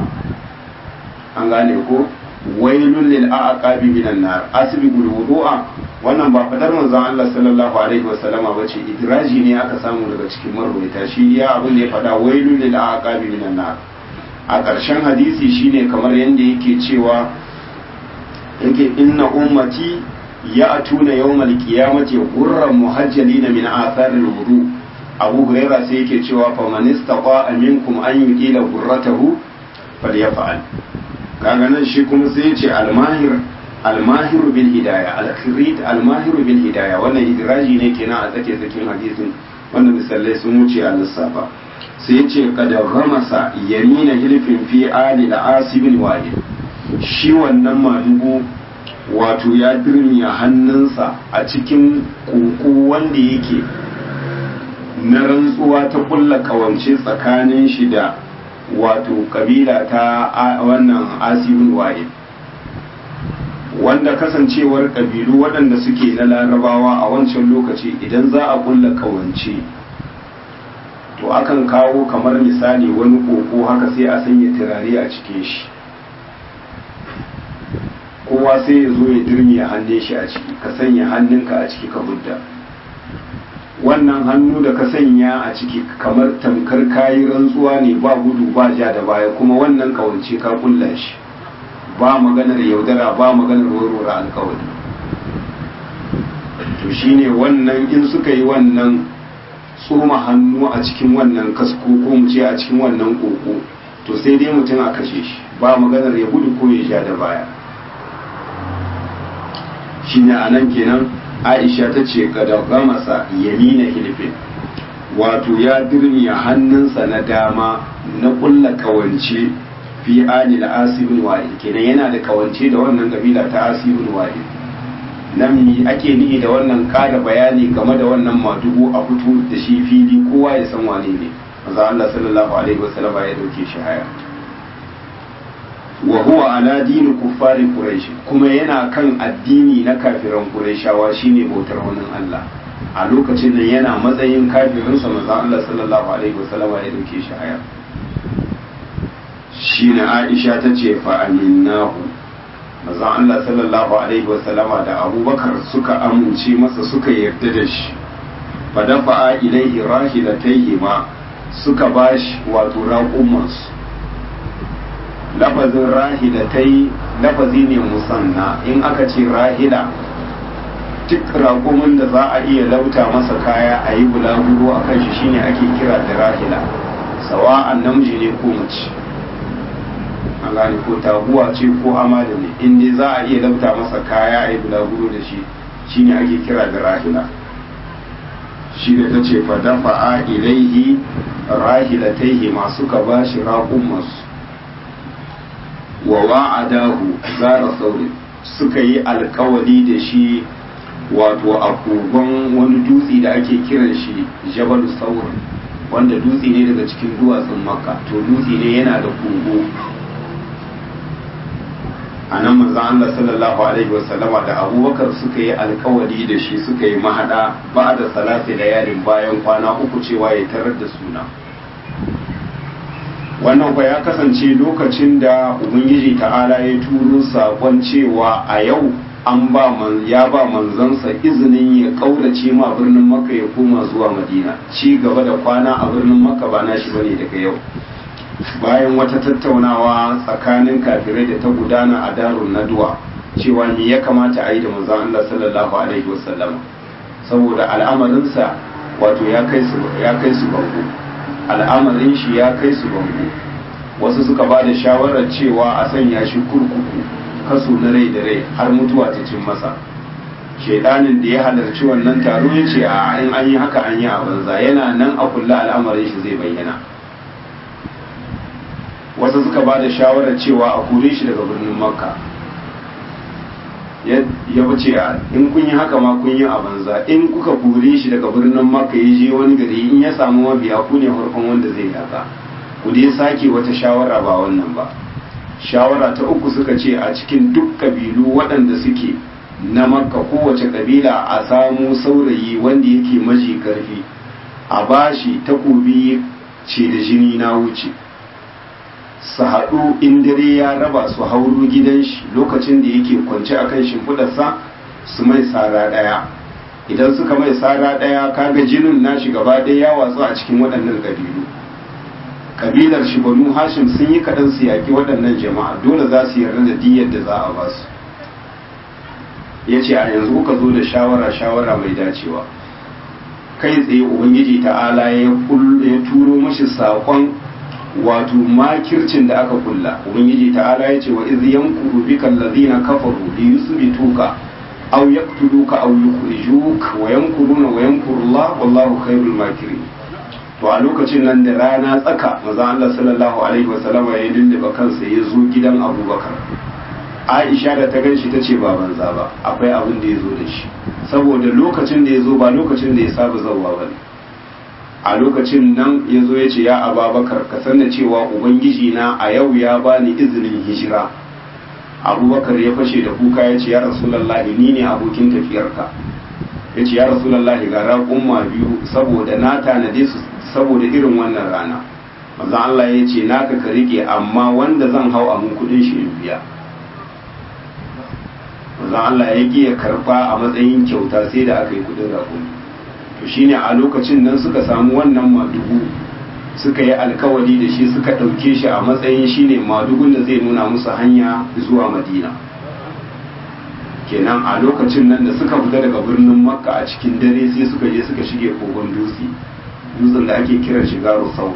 an gane ko wailul lil aqabi minan nar asbiqul wudu'a wannan ba fadar manzon Allah sallallahu alaihi wasallama bace idraji ne aka samu daga cikin marwaita shi ya abin da ya fada wailul lil aqabi minan nar a ƙarshen hadisi shine kamar yanda yake cewa yake inna ummati ya atuna yawmal qiyamati gurran muhajjalina min atharil wudu abu huraira sai yake cewa fa man istaqa minkum an yuqila gurratahu falyaf'al kaga nan shi kuma sai yace almahir almahir bil hidaya alkhirit almahir bil hidaya wannan idraji ne kenan a tsake tsakin hadisin wannan misalai sun wuce a lissafa sai yace qad ghamasa yamina hilfin fi ali al-asib wahid shi wannan madugu wato ya dirmiya hannunsa a cikin koko wanda yake na rantsuwa ta kulla kawance tsakanin shi da wato kabila ta wannan asibin wa'id wanda kasancewar kabilu waɗanda suke na larabawa a wancan lokaci idan za a kulla kawance to akan kawo kamar misali wani koko haka sai a sanya turare a cikin shi kowa sai ya zo ya dirmiya hannun shi a ciki ka sanya hannunka a ciki ka budda wannan hannu da ka sanya a ciki kamar tamkar kayi rantsuwa ne ba gudu ba ja da baya kuma wannan kawance ka kulla shi ba maganar yaudara ba maganar warware alkawari to shine wannan in suka yi wannan tsoma hannu a cikin wannan kasko ko mu ce a cikin wannan koko to sai dai mutum a kashe shi ba maganar ya gudu ko ya ja da baya shine a nan kenan aisha ta ce kada gamasa yamina hilfin wato ya dirmiya hannunsa na dama na kulla kawance fi ali da asibin wa'id kenan yana da kawance da wannan kabila ta asibin wa'id nan mi ake nihi da wannan kada bayani game da wannan madugu a fito da shi fili kowa ya san wane ne maza Allah sallallahu alaihi wasallama ya dauke shi haya wa huwa ala dini kuffari quraish kuma yana kan addini na kafiran qurayshawa shine bautar wani Allah a lokacin nan yana matsayin kafirin sa manzo Allah sallallahu alaihi wasallam ya dauke shi haya shine Aisha tace fa aminnahu manzo Allah sallallahu alaihi wasallam da Abubakar suka amince masa suka yarda da shi fa dafa ilaihi rahilatayhi ma suka bashi wato raqumansu lafazin rahilatai lafazi ne musanna in aka ce rahila duk raƙumin da za a iya lauta masa kaya a yi bulaguro a kan shi shine ake kira da rahila sawa'an namiji ne ko mace an gane ko taguwa ce ko amada ne in dai za a iya lauta masa kaya a yi bulaguro da shi shine ake kira da rahila shi da ta ce fa dafa'a ilaihi rahilataihi masu ka bashi raƙun masu wa wa'adahu zara saurin suka yi alkawali da shi wato a kogon wani dutse da ake kiran shi jabal saur wanda dutse ne daga cikin duwatsun makka to dutse ne yana da kogo a nan manzan Allah sallallahu alaihi wasallama da abubakar suka yi alkawali da shi suka yi mahada ba da salati da yarin bayan kwana uku cewa ya tarar da suna wannan kwa ya kasance lokacin da ubangiji ta'ala ya turo sakon cewa a yau an ba man ya ba manzansa izinin ya kaurace ma birnin makka ya koma zuwa madina ci gaba da kwana a birnin makka ba nashi bane daga yau bayan wata tattaunawa tsakanin kafirai da ta gudana a darun naduwa cewa me ya kamata a yi da manzon Allah sallallahu alaihi wasallam saboda al'amarinsa wato ya kai su ya kai su bango al'amarin shi ya kai su bango wasu suka ba da shawarar cewa a sanya shi kurkuku kaso na rai da rai har mutuwa ta cin masa shaidanin da ya halarci wannan taro ya ce a in an yi haka an yi a banza yana nan a kulla al'amarin shi zai bayyana wasu suka ba da shawarar cewa a kore shi daga birnin makka ya wuce a in kun yi haka ma kun yi a banza in kuka kore shi daga birnin makka ya je wani gari in ya samu mabiya ku ne farkon wanda zai yaka ku dai sake wata shawara ba wannan ba shawara ta uku suka ce a cikin duk kabilu waɗanda suke na makka kowace kabila a samu saurayi wanda yake maji karfi a bashi takobi ce da jini na wuce su haɗu in dare ya raba su hauro gidan shi lokacin da yake kwance akan shimfiɗarsa su mai sara ɗaya idan suka mai sara ɗaya kaga jinin nashi gaba ɗaya ya watsu a cikin waɗannan ƙabilu kabilar shi banu hashim sun yi kaɗan su yaƙi waɗannan jama'a dole za su yarda da diyyar da za a ba su ya ce a yanzu kuka zo da shawara shawara mai dacewa kai tsaye ubangiji ta'ala ya turo mashi saƙon wato makircin da aka kulla ubangiji ta'ala ya ce wa iz yankuru bika allazina kafaru li yusbituka aw yaqtuluka aw yukhrijuk wa yankuruna wa yankurullah wallahu khairul makirin to a lokacin nan da rana tsaka maza Allah sallallahu alaihi wasallam ya dindiba kansa ya zo gidan Abubakar Aisha da ta ganshi ta ce ba banza ba akwai abin da ya zo da shi saboda lokacin da ya zo ba lokacin da ya saba zauwa ba ne a lokacin nan ya zo ya ce ya ababakar ka sanna cewa ubangiji na a yau ya bani izinin hijira abubakar ya fashe da kuka ya ce ya rasulallahi ni ne abokin tafiyarka ya ce ya rasulallahi ga raƙumma biyu saboda na tanade su saboda irin wannan rana maza Allah ya ce naka ka rike amma wanda zan hau a mun kudin shi in biya maza Allah ya ya karba a matsayin kyauta sai da aka yi kudin raƙumi to shine a lokacin nan suka samu wannan madugu suka yi alkawari da shi suka ɗauke shi a matsayin shine madugun da zai nuna musu hanya zuwa madina kenan a lokacin nan da suka fita daga birnin makka a cikin dare sai suka je suka shige kogon dutse dutsen da ake kiran shi garo sauro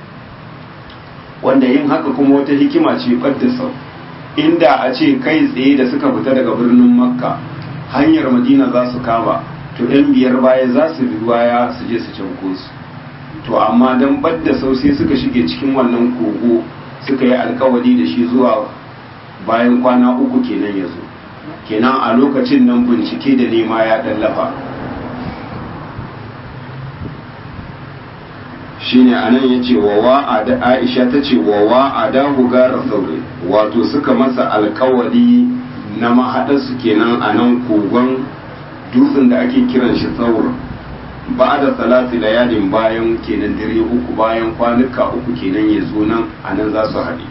wanda yin haka kuma wata hikima ce ɓadda sau inda a ce kai tsaye da suka fita daga birnin makka hanyar madina za su kama to yan biyar baya za su bi baya su je su canko su to amma don ɓadda sau sai suka shige cikin wannan kogo suka yi alkawari da shi zuwa bayan kwana uku kenan ya zo kenan a lokacin nan bincike da nema ya ɗallafa shine anan yace wa wa'ada Aisha tace wa wa'ada gara sauri wato suka masa alkawari na mahaɗarsu kenan a nan kogon dutsen da ake kiran shi saur ba da salati layalin bayan kenan dare uku bayan kwanuka uku kenan ya zo nan a nan za su haɗe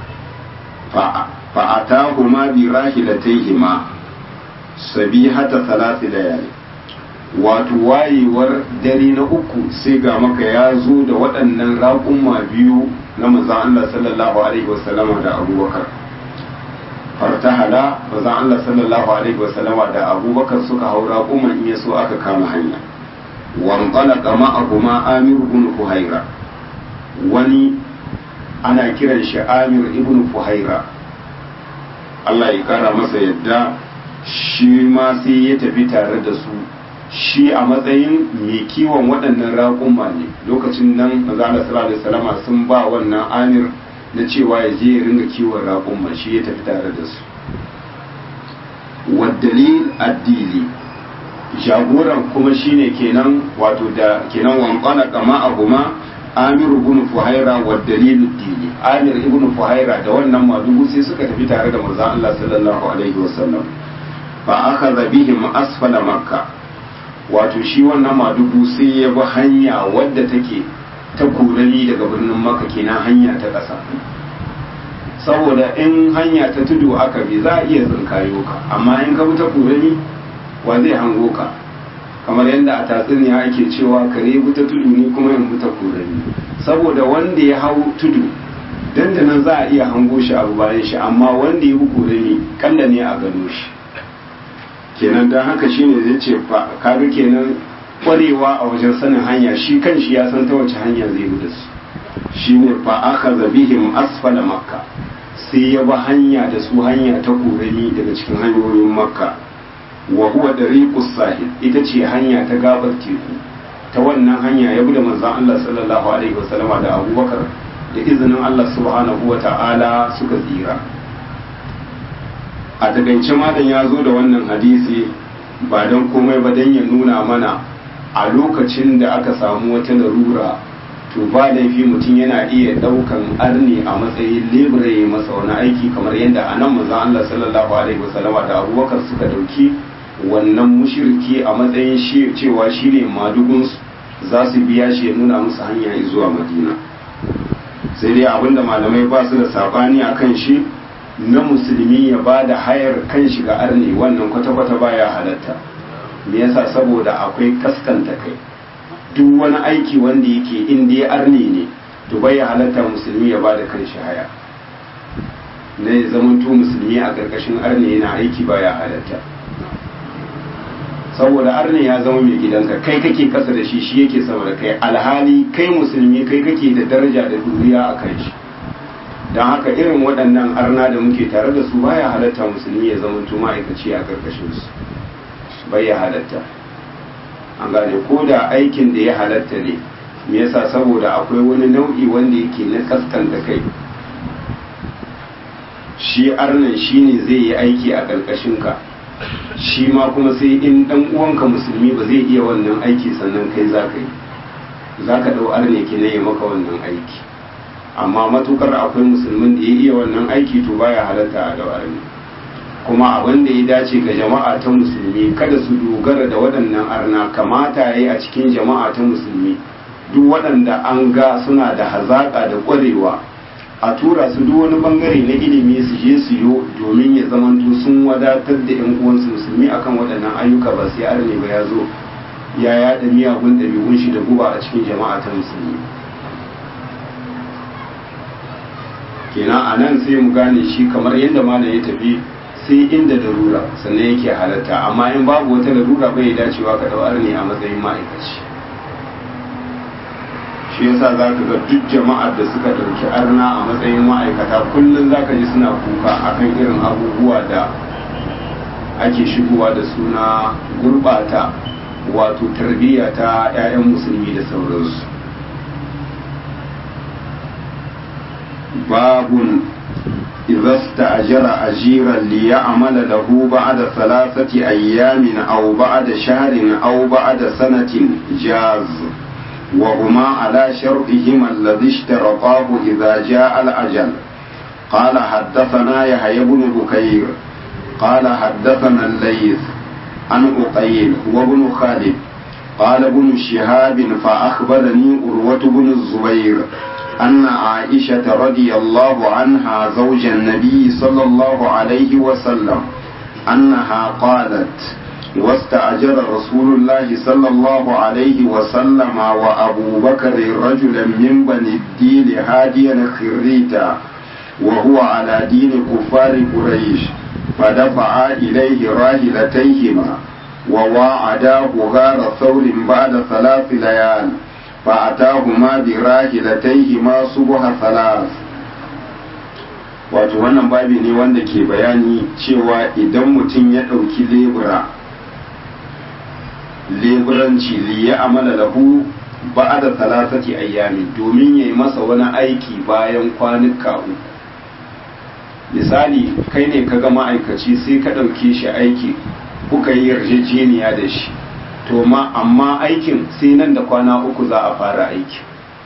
fa'ata kuma bi rahilataihima sabihata salati layalin wato wayewar dare na uku sai ga maka ya zo da waɗannan raƙumma biyu na manzan Allah sallallahu alaihi wasallama da abubakar fartahala manzan Allah sallallahu alaihi wasallama da abubakar suka hau raƙumman in yaso aka kama hanya wanqalaqa ma'ahuma amir ibn fuhaira wani ana kiran shi amir ibn fuhaira Allah ya kara masa yadda shi ma sai ya tafi tare da su shi a matsayin mai kiwon waɗannan raƙumma ne lokacin nan mazala sallallahu alaihi sun ba wannan amir na cewa ya je ya ringa kiwon raƙumma shi ya tafi tare da su waddalil addili jagoran kuma shine kenan wato da kenan wankwana kama abuma amir ibn fuhaira waddalil addili amir ibn fuhaira da wannan madugu sai suka tafi tare da manzon Allah sallallahu alaihi wasallam fa akhadha bihim asfala makkah wato shi wannan madugu sai ya bi hanya wadda take ta kurani daga birnin maka kenan hanya ta ƙasa saboda in hanya ta tudu aka bi za a iya tsinkayo ka amma in ka bi ta kurani wa zai hango ka kamar yadda a tatsuniya ake cewa kare bi ta tudu ne kuma in bi ta kurani saboda wanda ya hau tudu dandanan za a iya hango shi abu bayan shi amma wanda ya bi kurani kalla ne a gano shi kenan don haka shine zai ce kaga kenan kwarewa a wajen sanin hanya shi kan shi ya san ta wace hanya zai bi da su shine fa aka zabihim asfala makka sai ya bi hanya da su hanya ta korami daga cikin hanyoyin makka wa huwa dariqus sahil ita ce hanya ta gabar teku ta wannan hanya ya bi da manzon Allah sallallahu alaihi wasallama da Abubakar da izinin Allah subhanahu wa ta'ala suka tsira a takaice malam ya zo da wannan hadisi ba don komai ba don ya nuna mana a lokacin da aka samu wata larura to ba laifi mutum yana iya daukan arni a matsayin lebura ya masa wani aiki kamar yadda a nan manzon Allah sallallahu alaihi wasallama da abubakar suka dauki wannan mushirki a matsayin shi cewa shine madugun za su biya shi ya nuna musu hanya zuwa madina sai dai abinda malamai ba su da sabani akan shi na musulmi ya ba da hayar kan shiga arne wannan kwata-kwata baya halatta me yasa saboda akwai kaskanta kai duk wani aiki wanda yake inda ya arne ne to bai halatta musulmi ya ba da kan shi haya na ya zamanto musulmi a ƙarƙashin arne yana aiki baya halatta saboda arne ya zama mai gidanka kai kake kasa da shi shi yake sama da kai alhali kai musulmi kai kake da daraja da duniya a kan shi don haka irin waɗannan arna da muke tare da su baya halatta musulmi ya zama ma'aikaci a ƙarƙashin su bai ya halatta an gane ko da aikin da ya halatta ne me yasa saboda akwai wani nau'i wanda yake na kaskanta kai shi arnan shi ne zai yi aiki a ƙarƙashin ka shi ma kuma sai in ɗan uwanka musulmi ba zai iya wannan aiki sannan kai za ka yi za ka ɗau arne ke ya maka wannan aiki amma matukar akwai musulmin da ya iya wannan aiki to baya halatta a dawar ne kuma abin da ya dace ga jama'a ta musulmi kada su dogara da waɗannan arna kamata ya yi a cikin jama'a ta musulmi duk waɗanda an ga suna da hazaƙa da ƙwarewa a tura su duk wani bangare na ilimi su je su yo domin ya zamanto sun wadatar da yan uwansu musulmi akan waɗannan ayyuka ba sai arne ba ya zo ya yaɗa miyagun ɗabi'un shi da guba a cikin jama'a ta musulmi kenan a nan sai mu gane shi kamar yadda malam ya tafi sai inda larura sannan yake halatta amma in babu wata larura bai dacewa ka dawar ne a matsayin ma'aikaci shi yasa za ka ga duk jama'ar da suka ɗauki arna a matsayin ma'aikata kullum za ka ji suna kuka akan irin abubuwa da ake shigowa da suna gurɓata wato tarbiyya ta 'ya'yan musulmi da sauransu باب إذا استأجر أجيرا ليعمل له بعد ثلاثة أيام أو بعد شهر أو بعد سنة جاز وهما على شرطهما الذي اشترطاه إذا جاء الأجل قال حدثنا يحيى بن بكير قال حدثنا الليث عن أقيل وابن خالد قال ابن شهاب فأخبرني أروة بن الزبير أن عائشة رضي الله عنها زوج النبي صلى الله عليه وسلم أنها قالت واستأجر رسول الله صلى الله عليه وسلم وأبو بكر رجلا من بني الدين هاديا خريتا وهو على دين كفار قريش فدفعا إليه راهلتيهما وواعداه غار ثور بعد ثلاث ليال فأتاهما براهلتيهما صبح ثلاث wato wannan babi ne wanda ke bayani cewa idan mutum ya ɗauki lebura leburanci liya amala lahu ba da talatati ayyami domin ya yi masa wani aiki bayan kwanuka uku misali kai ne ka ga ma'aikaci sai ka ɗauke shi aiki kuka yi yarjejeniya da shi to ma amma aikin sai nan da kwana uku za a fara aiki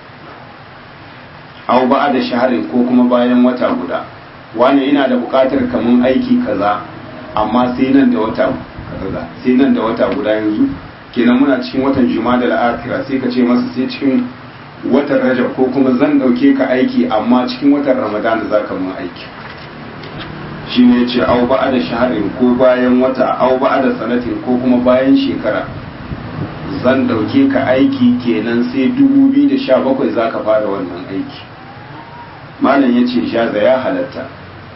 au ba da shaharin ko kuma bayan wata guda wani ina da buƙatar kamun aiki kaza amma sai nan da wata kaza sai nan da wata guda yanzu kenan muna cikin watan juma'a da al'akira sai ka ce masa sai cikin watan rajab ko kuma zan ɗauke ka aiki amma cikin watan ramadana za ka mun aiki shi ne ce au ba da shaharin ko bayan wata au ba da sanatin ko kuma bayan shekara zan ɗauke ka aiki kenan sai 2017 za ka fara wannan aiki malam ya ce shaza ya halatta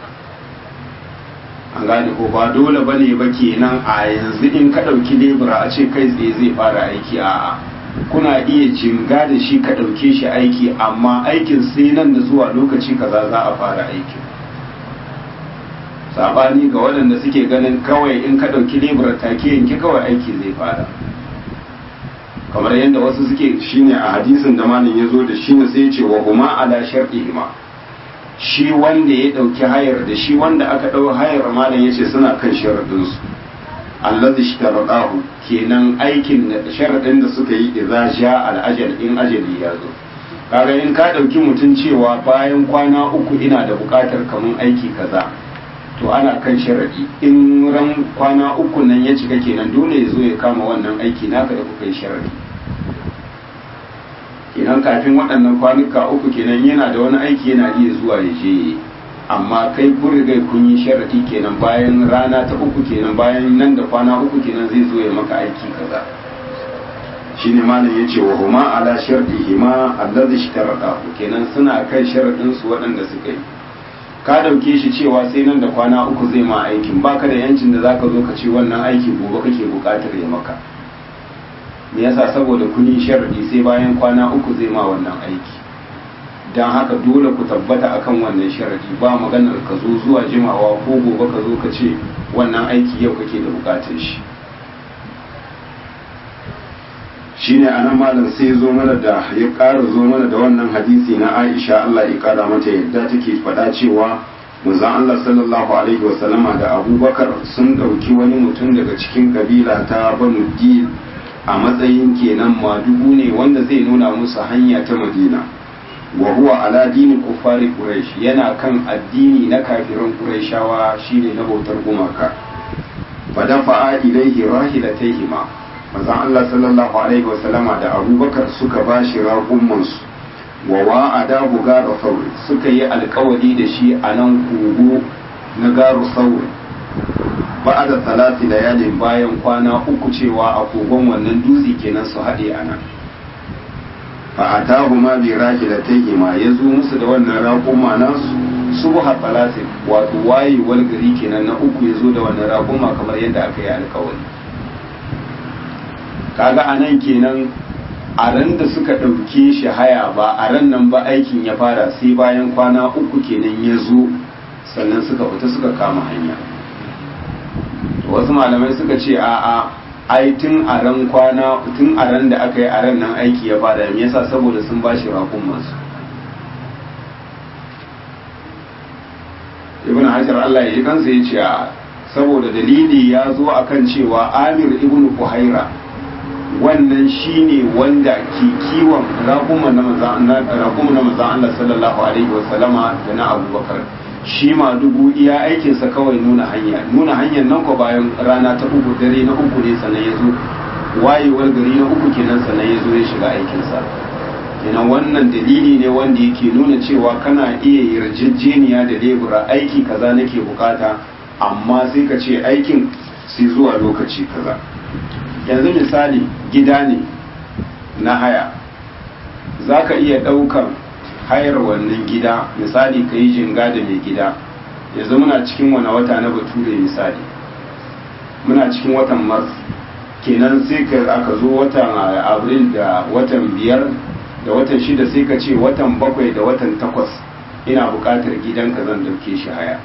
an gane ko ba dole ba ne ba kenan a yanzu in ka ɗauki lebura a ce kai tsaye zai fara aiki a'a kuna iya jinga da shi ka ɗauke shi aiki amma aikin sai nan da zuwa lokaci kaza za a fara aikin sabani ga waɗanda suke ganin kawai in ka ɗauki lebura take yanki kawai aiki zai fara kamar yadda wasu suke shine a hadisin da malin ya zo da shine sai ya ce wa huma ala shar'ihima shi wanda ya ɗauki hayar da shi wanda aka ɗau hayar malam ya ce suna kan sharaɗinsu allazi shtaradahu kenan aikin da sharaɗin da suka yi idza ja al-ajal in ajali ya zo kaga in ka ɗauki mutum cewa bayan kwana uku ina da buƙatar kamun aiki kaza to ana kan sharaɗi in ran kwana uku nan ya cika kenan dole ya zo ya kama wannan aiki naka da kuka yi sharaɗi kenan kafin waɗannan kwanuka uku kenan yana da wani aiki yana iya zuwa ya je amma kai kun riga kun yi sharadi kenan bayan rana ta uku kenan bayan nan da kwana uku kenan zai zo ya maka aiki kaza shine malam yace wa huma ala shartihima allazi ishtarada kenan suna kan sharadin su waɗanda suka yi ka dauke shi cewa sai nan da kwana uku zai ma aikin baka da yancin da zaka zo ka ce wannan aiki gobe kake buƙatar ya maka me yasa saboda kun yi sharadi sai bayan kwana uku zai ma wannan aiki don haka dole ku tabbata akan wannan sharadi ba maganar ka zo zuwa jimawa ko gobe ka zo ka ce wannan aiki yau kake da bukatar shi shine anan malam sai zo mana da ya ƙara zo mana da wannan hadisi na Aisha Allah ya ƙara mata yadda take faɗa cewa manzon Allah sallallahu alaihi wasallama da Abubakar sun ɗauki wani mutum daga cikin kabila ta Banu Dil a matsayin kenan madugu ne wanda zai nuna musu hanya ta Madina wa huwa ala dini kufari quraish yana kan addini na kafiran quraishawa shine na bautar gumaka fa dafa'a ilaihi rahilataihima manzon Allah sallallahu alaihi wa sallama da Abubakar suka bashi raƙumman su wa wa'ada gara sauri suka yi alƙawari da shi a nan kogo na garu sauri ba'da salati layalin bayan kwana uku cewa a kogon wannan dutse kenan su haɗe a nan fa'atahu ma bi rahilatayhima ya zo musu da wannan raƙuma nasu subha talatin wato wayewar gari kenan na uku ya zo da wannan raƙuma kamar yadda aka yi alkawari kaga anan kenan a ran da suka ɗauke shi haya ba a ran nan ba aikin ya fara sai bayan kwana uku kenan ya zo sannan suka fita suka kama hanya wasu malamai suka ce a'a ai tun a ran kwana tun a ran da aka yi a ran nan aiki ya fara me yasa saboda sun ba shi rakun masu ibn hajar Allah ya ji kansa ya ce saboda dalili ya zo akan cewa amir ibn kuhaira wannan shine wanda ke kiwon raƙuma na manzan Allah sallallahu alaihi wasallama da na abubakar shi ma dubu iya aikinsa kawai nuna hanya nuna hanyar nan ko bayan rana ta uku dare na uku ne sannan ya zo wayewar gari na uku kenan sannan ya zo ya shiga aikinsa kenan wannan dalili ne wanda yake nuna cewa kana iya yarjejeniya da lebura aiki kaza nake bukata amma sai ka ce aikin sai zuwa lokaci kaza yanzu misali gida ne na haya za ka iya ɗaukan hayar wannan gida misali ka yi jinga da mai gida yanzu muna cikin wani wata na bature misali muna cikin watan mars kenan sai ka aka zo watan abril da watan biyar da watan shida sai ka ce watan bakwai da watan takwas ina buƙatar gidanka zan ɗauke shi haya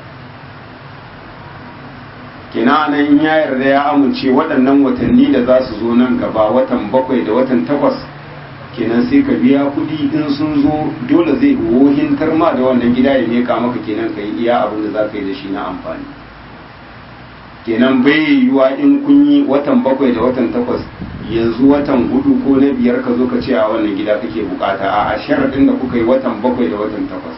kenan nan in ya yarda ya amince waɗannan watanni da za su zo nan gaba watan bakwai da watan takwas kenan sai ka biya kuɗi in sun zo dole zai wohintar ma da wannan gida ya meka maka kenan ka yi iya abin da za ka yi da shi na amfani kenan bai yiwuwa in kun yi watan bakwai da watan takwas yanzu watan hudu ko na biyar ka zo ka ce a wannan gida kake bukata a a sharaɗin da kuka yi watan bakwai da watan takwas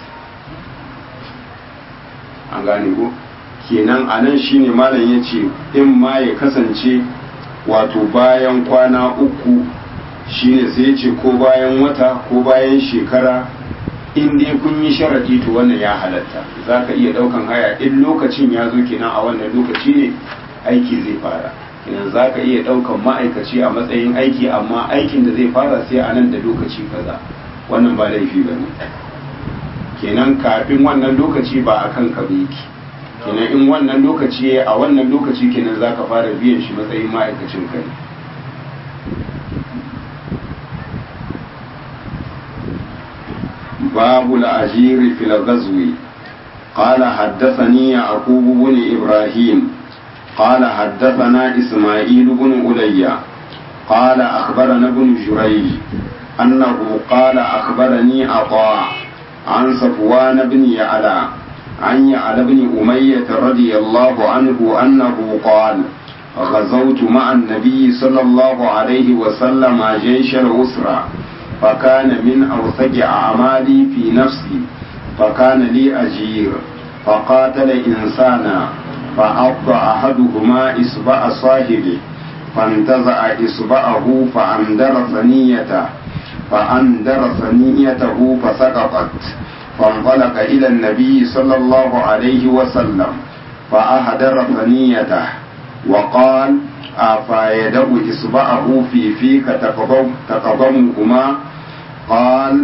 an gane ko kenan a nan shine malam ya ce in ma ya kasance wato bayan kwana uku shine sai ya ce ko bayan wata ko bayan shekara in dai kun yi sharadi to wannan ya halatta za ka iya ɗaukan haya in lokacin ya zo kenan a wannan lokaci ne aiki zai fara kenan za ka iya ɗaukan ma'aikaci a matsayin aiki amma aikin da zai fara sai a nan da lokaci kaza wannan ba laifi ba ne kenan kafin wannan lokaci ba a kan ka yake kenan in wannan lokaci a wannan lokaci kenan za ka fara biyan shi matsayin ma'aikacin kai باب الأجير في الغزو قال حدثني يعقوب بن إبراهيم قال حدثنا إسماعيل بن أليا قال أخبرنا ابن جريج أنه قال أخبرني عطاء عن صفوان بن يعلى عن يعلى بن أمية رضي الله عنه أنه قال غزوت مع النبي صلى الله عليه وسلم جيش الأسرة فكان من أوثق أعمالي في نفسي فكان لي أجير فقاتل إنسانا فعض أحدهما إصبع صاحبه فانتزع إصبعه فأندر ثنيته فأندر ثنيته فسقطت فانطلق إلى النبي صلى الله عليه وسلم فأهدر ثنيته وقال أفا يدع إصبعه في فيك تقضم تقضمهما قال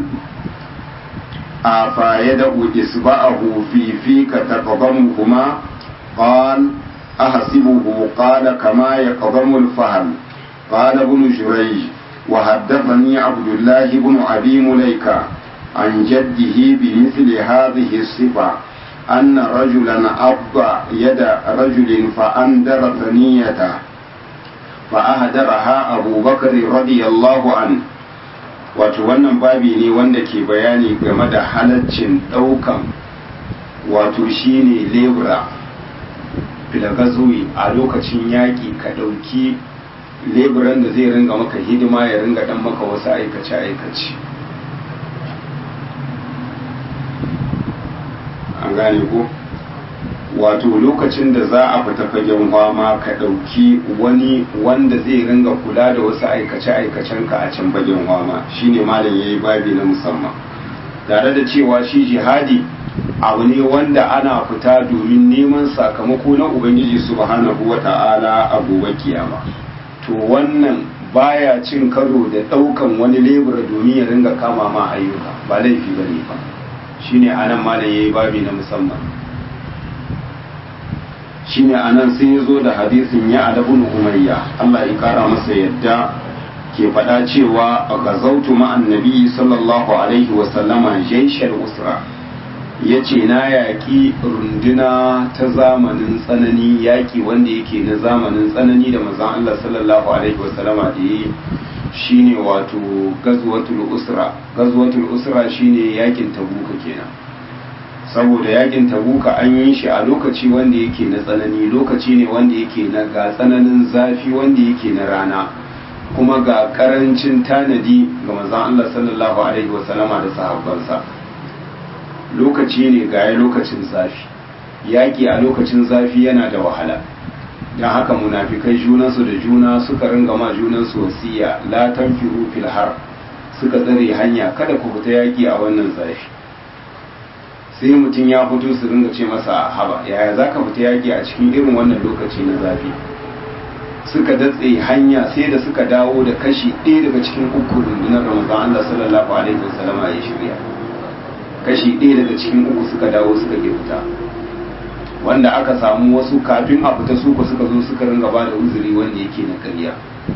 أفا يدع إصبعه في فيك تقضمهما قال أحسبه قال كما يقضم الفهل قال ابن جريج وحدثني عبد الله بن أبي مليكة عن جده بمثل هذه الصفة أن رجلا أبى يد رجل فأندر ثنيته فأهدرها أبو بكر رضي الله عنه wato wannan babi ne wanda ke bayani game da halaccin ɗaukan wato shine lebura filagazoyi a lokacin yaƙi ka ɗauki leburan da zai ringa maka hidima ya ringa ɗan maka wasu aikace-aikace an gane ko wato lokacin da za a fita fagen fama ka ɗauki wani wanda zai ringa kula da wasu aikace-aikacen ka a can fagen fama shine malam ya yi babi na musamman tare da cewa shi jihadi abu ne wanda ana fita domin neman sakamako na ubangiji subhanahu wa ta'ala a gobe kiyama to wannan baya cin karo da ɗaukan wani lebura domin ya ringa kama ma ayyuka ba laifi ba ne ba shine anan malam ya yi babi na musamman shine anan sai ya zo da hadisin ya adabun umayya Allah ya kara masa yadda ke faɗa cewa a gazautu ma'an nabi sallallahu alaihi wasallama jaishar usra ya ce na yaƙi runduna ta zamanin tsanani yaƙi wanda yake na zamanin tsanani da mazan Allah sallallahu alaihi wasallama da yi shine wato gazwatul usra gazwatul usra shine yaƙin tabuka kenan saboda yakin tabuka an yi shi a lokaci wanda yake na tsanani lokaci ne wanda yake na ga tsananin zafi wanda yake na rana kuma ga karancin tanadi ga manzon Allah sallallahu alaihi wasallama da sahabbansa lokaci ne ga lokacin zafi yaƙi a lokacin zafi yana da wahala don haka munafikai junansu da juna suka ringa ma junansu wasiya la tanfiru fil har suka tsare hanya kada ku fita yaƙi a wannan zafi sai mutum ya fito su ringa ce masa haba yaya za ka fita yaƙi a cikin irin wannan lokaci na zafi suka datse hanya sai da suka dawo da kashi ɗaya daga cikin uku rundunar ramadan Allah sallallahu alaihi wasallama ya shirya kashi ɗaya daga cikin uku suka dawo suka ke fita wanda aka samu wasu kafin a fita su suka zo suka ringa ba da uzuri wanda yake na karya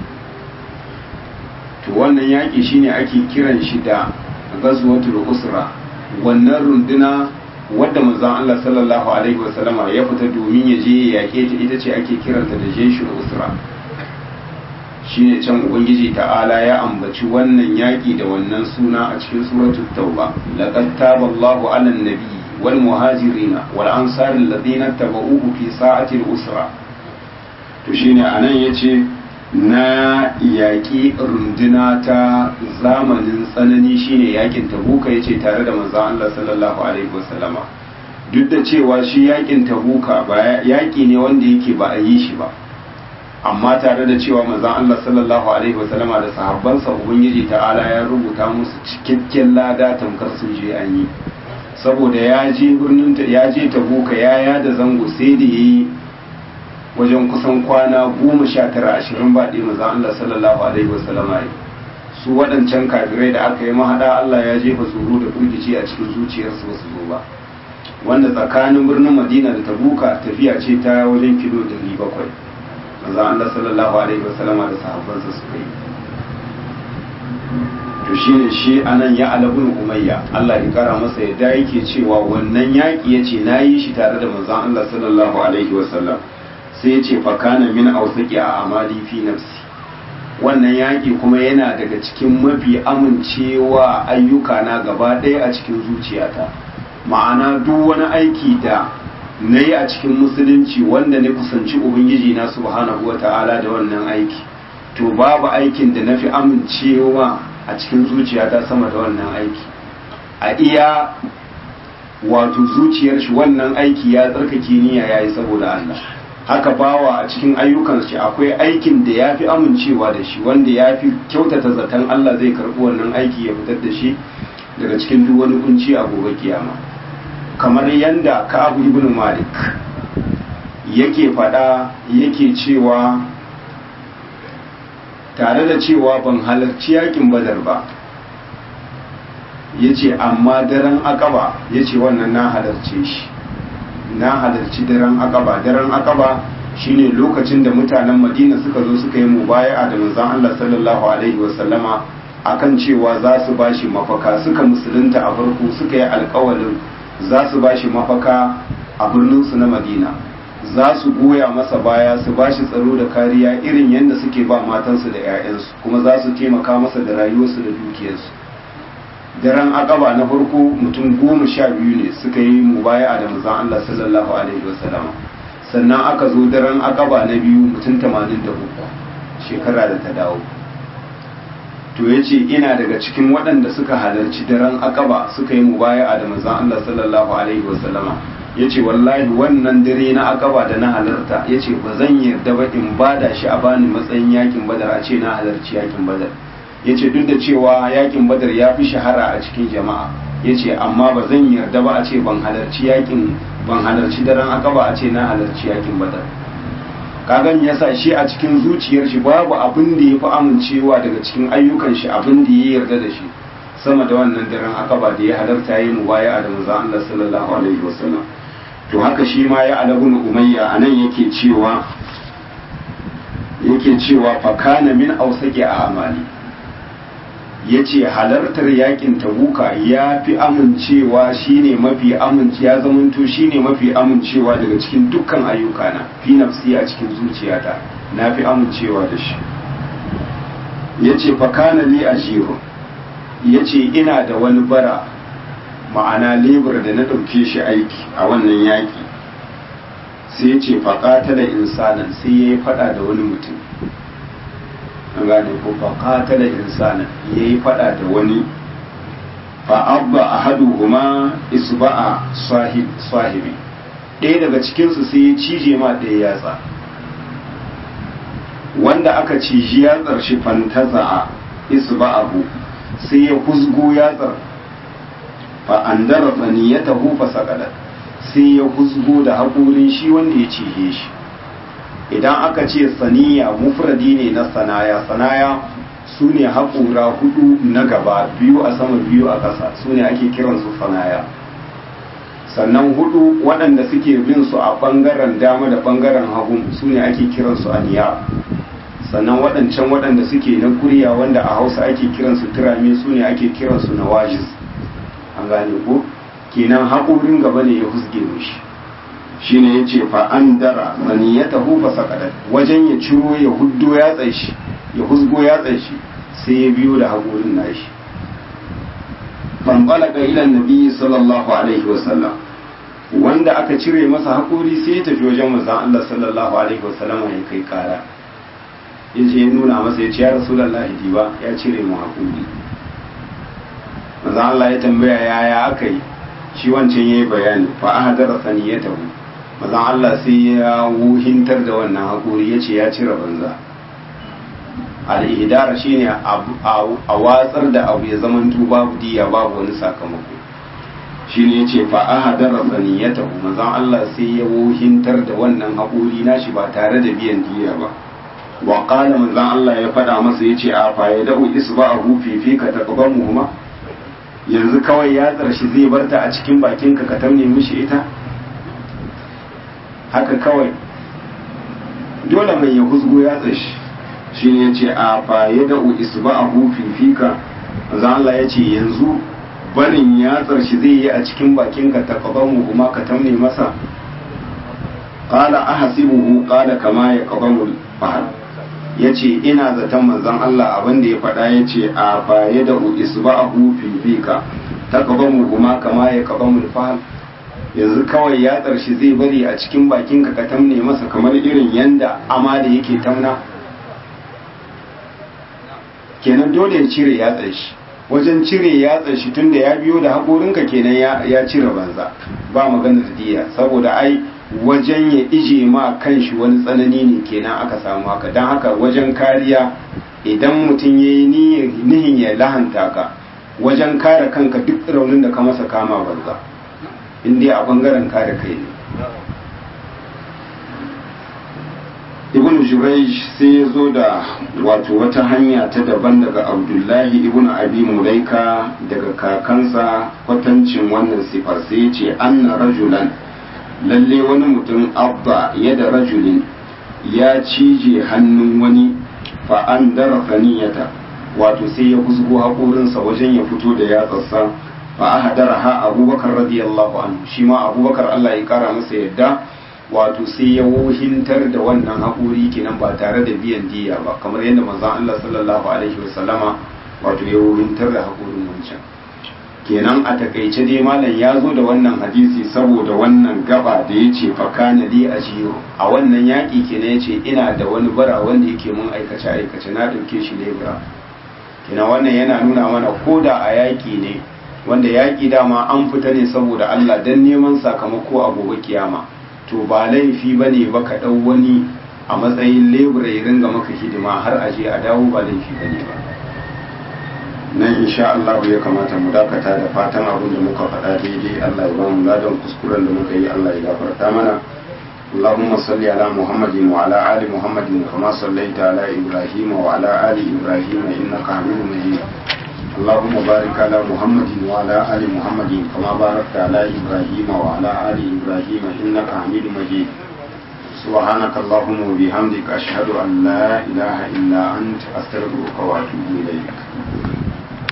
to wannan yaƙi shine ake kiran shi da ghazwatul usra wannan runduna wadda manzon Allah sallallahu alaihi wasallama ya fita domin ya je ya yaƙe ta ita ce ake kiranta da jeshul usra shine can ubangiji ta'ala ya ambaci wannan yaƙi da wannan suna a cikin suratul tauba laqad taballahu 'alan nabi wal muhajirina wal ansar alladhina tabauhu fi sa'ati al-usra to shine anan yace na yaƙi runduna ta zamanin tsanani shine yakin tabuka yace tare da manzon Allah sallallahu alaihi wasallama duk da cewa shi yakin tabuka ba yaƙi ne wanda yake ba a yi shi ba amma tare da cewa manzon Allah sallallahu alaihi wasallama da sahabbansa ubangiji ta'ala ya rubuta musu cikakken lada tamkar sun je an yi saboda ya je birnin ya je tabuka ya yada zango sai da yayi wajen kusan kwana goma sha tara ashirin ba ɗaya maza Allah sallallahu alaihi wasallama yi su waɗancan kafirai da aka yi mahaɗa Allah ya jefa tsoro da firgici a cikin zuciyarsu ba su zo ba wanda tsakanin birnin Madina da Tabuka tafiya ce ta wajen kilo ɗari bakwai maza Allah sallallahu alaihi wasallama da sahabbansa suka yi to shi ne shi anan ya alabun umayya Allah ya kara masa yadda yake cewa wannan yaƙi ya ce na yi shi tare da manzon Allah sallallahu alaihi wasallam sai ce fakana min ausaki a amali fi nafsi wannan yaƙi kuma yana daga cikin mafi amincewa ayyuka na gaba ɗaya a cikin zuciyata ma'ana duk wani aiki da na yi a cikin musulunci wanda na kusanci ubangiji na subhanahu wa ta'ala da wannan aiki to babu aikin da na fi amincewa a cikin zuciyata sama da wannan aiki a iya wato zuciyar shi wannan aiki ya tsarkake niyya yayi saboda Allah haka bawa a cikin ayyukan shi akwai aikin da ya fi amincewa da shi wanda ya fi kyautata zaton Allah zai karɓi wannan aiki ya fitar da shi daga cikin duk wani kunci a gobe kiyama kamar yanda Ka'ab ibn Malik yake faɗa yake cewa tare da cewa ban halarci yakin badar ba ya ce amma daren akaba ya ce wannan na halarce shi na halarci daren akaba daren akaba shine lokacin da mutanen madina suka zo suka yi mubaya'a da manzon Allah sallallahu alaihi wasallama akan cewa za su bashi mafaka suka musulunta a farko suka yi alkawalin za su bashi mafaka a birnin su na madina za su goya masa baya su bashi tsaro da kariya irin yadda suke ba matansu da 'ya'yansu kuma za su taimaka masa da rayuwarsu da dukiyarsu daren akaba na farko mutum goma sha biyu ne suka yi mubaya da manzon Allah sallallahu alaihi wasallam sannan aka zo daren akaba na biyu mutum tamanin da uku shekara da ta dawo to ya ce ina daga cikin waɗanda suka halarci daren akaba suka yi mubaya da manzon Allah sallallahu alaihi wasallam ya ce wallahi wannan dare na akaba da na halarta ya ce ba zan yarda ba in bada shi a bani matsayin yakin badar a ce na halarci yakin badar ya ce duk da cewa yakin badar ya fi shahara a cikin jama'a ya ce amma ba zan yarda ba a ce ban halarci yakin ban halarci daren akaba a ce na halarci yakin badar kagan ya sa shi a cikin zuciyar shi babu abin da ya fi amincewa daga cikin ayyukan shi abin da ya yarda da shi sama da wannan daren akaba da ya halarta yi mu baya da manzo Allah sallallahu alaihi wasallam to haka shi ma ya alabun umayya anan yake cewa yake cewa fakana min ausaki a amali ya ce halartar yakin tabuka ya fi amincewa shine mafi amince ya zamanto shine mafi amincewa daga cikin dukkan ayyukana fi nafsi a cikin zuciyata na fi amincewa da shi ya ce fakana li a ya ce ina da wani bara ma'ana lebur da na ɗauke shi aiki a wannan yaƙi sai ya ce faƙata da insanan sai ya yi faɗa da wani mutum an gane ko fa qatala insana yayi fada da wani fa abba ahaduhuma isba'a sahib sahibi ɗaya daga cikin su sai ya cije ma ɗaya yatsa wanda aka ciji yatsar shi fantaza isba'ahu sai ya huzgo yatsar fa andara tsaniyatahu fa saqadat sai ya huzgo da haƙorin shi wanda ya cije shi idan aka ce saniya mufradi ne na sanaya sanaya su ne haƙura hudu na gaba biyu a sama biyu a ƙasa su ne ake kiransu sanaya sannan hudu waɗanda suke bin su a ɓangaren dama da ɓangaren hagu su ne ake kiransu aniya sannan waɗancan waɗanda suke na kuriya wanda a hausa ake kiransu turami su ne ake kiransu na wajis an gane ko kenan haƙorin gaba ne ya husge mishi shine ya ce fa'an dara zaniyatahu fa saqadat wajen ya ciro ya huddo ya tsashi ya husgo ya tsashi sai ya biyo da haƙorin nashi fanɓalaka ilan nabi sallallahu alaihi wasallam wanda aka cire masa haƙori sai ya tafi wajen manzon Allah sallallahu alaihi wasallam ya kai kara ya ce ya nuna masa ya ce ya rasulullahi diba ya cire mu haƙori manzon Allah ya tambaya yaya aka yi shi wancan yayi bayani fa ahadara saniyatahu manzon Allah sai ya wuhintar da wannan haƙori ya ce ya cire banza al'idara shine a watsar da abu ya zaman babu diya babu wani sakamako shine ya ce fa ahadara saniyatahu manzon Allah sai ya wuhintar da wannan haƙori nashi ba tare da biyan diya ba wa qala manzon Allah ya faɗa masa yace a fa ya da'u isba'ahu fi fika taqbamuhuma yanzu kawai ya tsarshi zai barta a cikin bakinka ka tamne mishi ita haka kawai dole mai ya huzgo ya tsashi shi ne ce a faye da isba a fifika za Allah ya ce yanzu barin ya tsarshi zai yi a cikin bakinka ta mu kuma ka tamne masa qala ahsibuhu qala kama ya qabamu fahal yace ina zaton manzon Allah abin da ya faɗa yace a faye da isba a fifika ta mu kuma kama ya qabamu fahal yanzu kawai ya shi zai bari a cikin bakinka ka tamne masa kamar irin yanda ama da yake tamna kenan dole ya cire ya shi wajen cire ya shi tunda ya biyo da haƙorinka kenan ya cire banza ba maganar diya saboda ai wajen ya ije ma kanshi wani tsanani ne kenan aka samu haka don haka wajen kariya idan mutum ya yi nihin ya lahanta ka wajen kare kanka duk raunin da ka masa kama banza in dai a bangaren kare kai ne ibn jurayj sai ya zo da wato wata hanya ta daban daga abdullahi ibn abi mulaika daga kakansa kwatancin wannan sifar sai ya ce anna rajulan lalle wani mutum abba yada rajulin ya cije hannun wani fa an dara faniyata wato sai ya kusgo haƙorinsa wajen ya fito da yatsarsa fa ahadaraha abubakar radiyallahu anhu shi ma abubakar Allah ya kara masa yadda wato sai ya wohintar da wannan haƙuri kenan ba tare da biyan diya ba kamar yadda manzon Allah sallallahu alaihi wasallama wato ya wohintar da haƙurin wancan kenan a takaice dai malam ya zo da wannan hadisi saboda wannan gaba da ya ce fakana li ajiyo a wannan yaƙi kenan ya ce ina da wani bara wanda yake mun aikace aikace na ɗauke shi lebura kenan wannan yana nuna mana ko da a yaƙi ne wanda yaƙi dama an fita ne saboda Allah don neman sakamako a gobe kiyama to ba laifi ba ne ba ka ɗau wani a matsayin lebura ya ringa maka hidima har a je a dawo ba laifi ba ne ba nan insha Allah ya kamata mu dakata da fatan abin da muka faɗa daidai Allah ya ba mu ladan kuskuren da muka yi Allah ya gafarta mana اللهم صل على محمد وعلى آل محمد كما صليت على إبراهيم وعلى آل إبراهيم إنك حميد مجيد اللهم بارك على محمد وعلى آل محمد كما باركت على إبراهيم وعلى آل إبراهيم إنك حميد مجيد سبحانك اللهم وبحمدك أشهد أن لا إله إلا أنت أستغفرك وأتوب إليك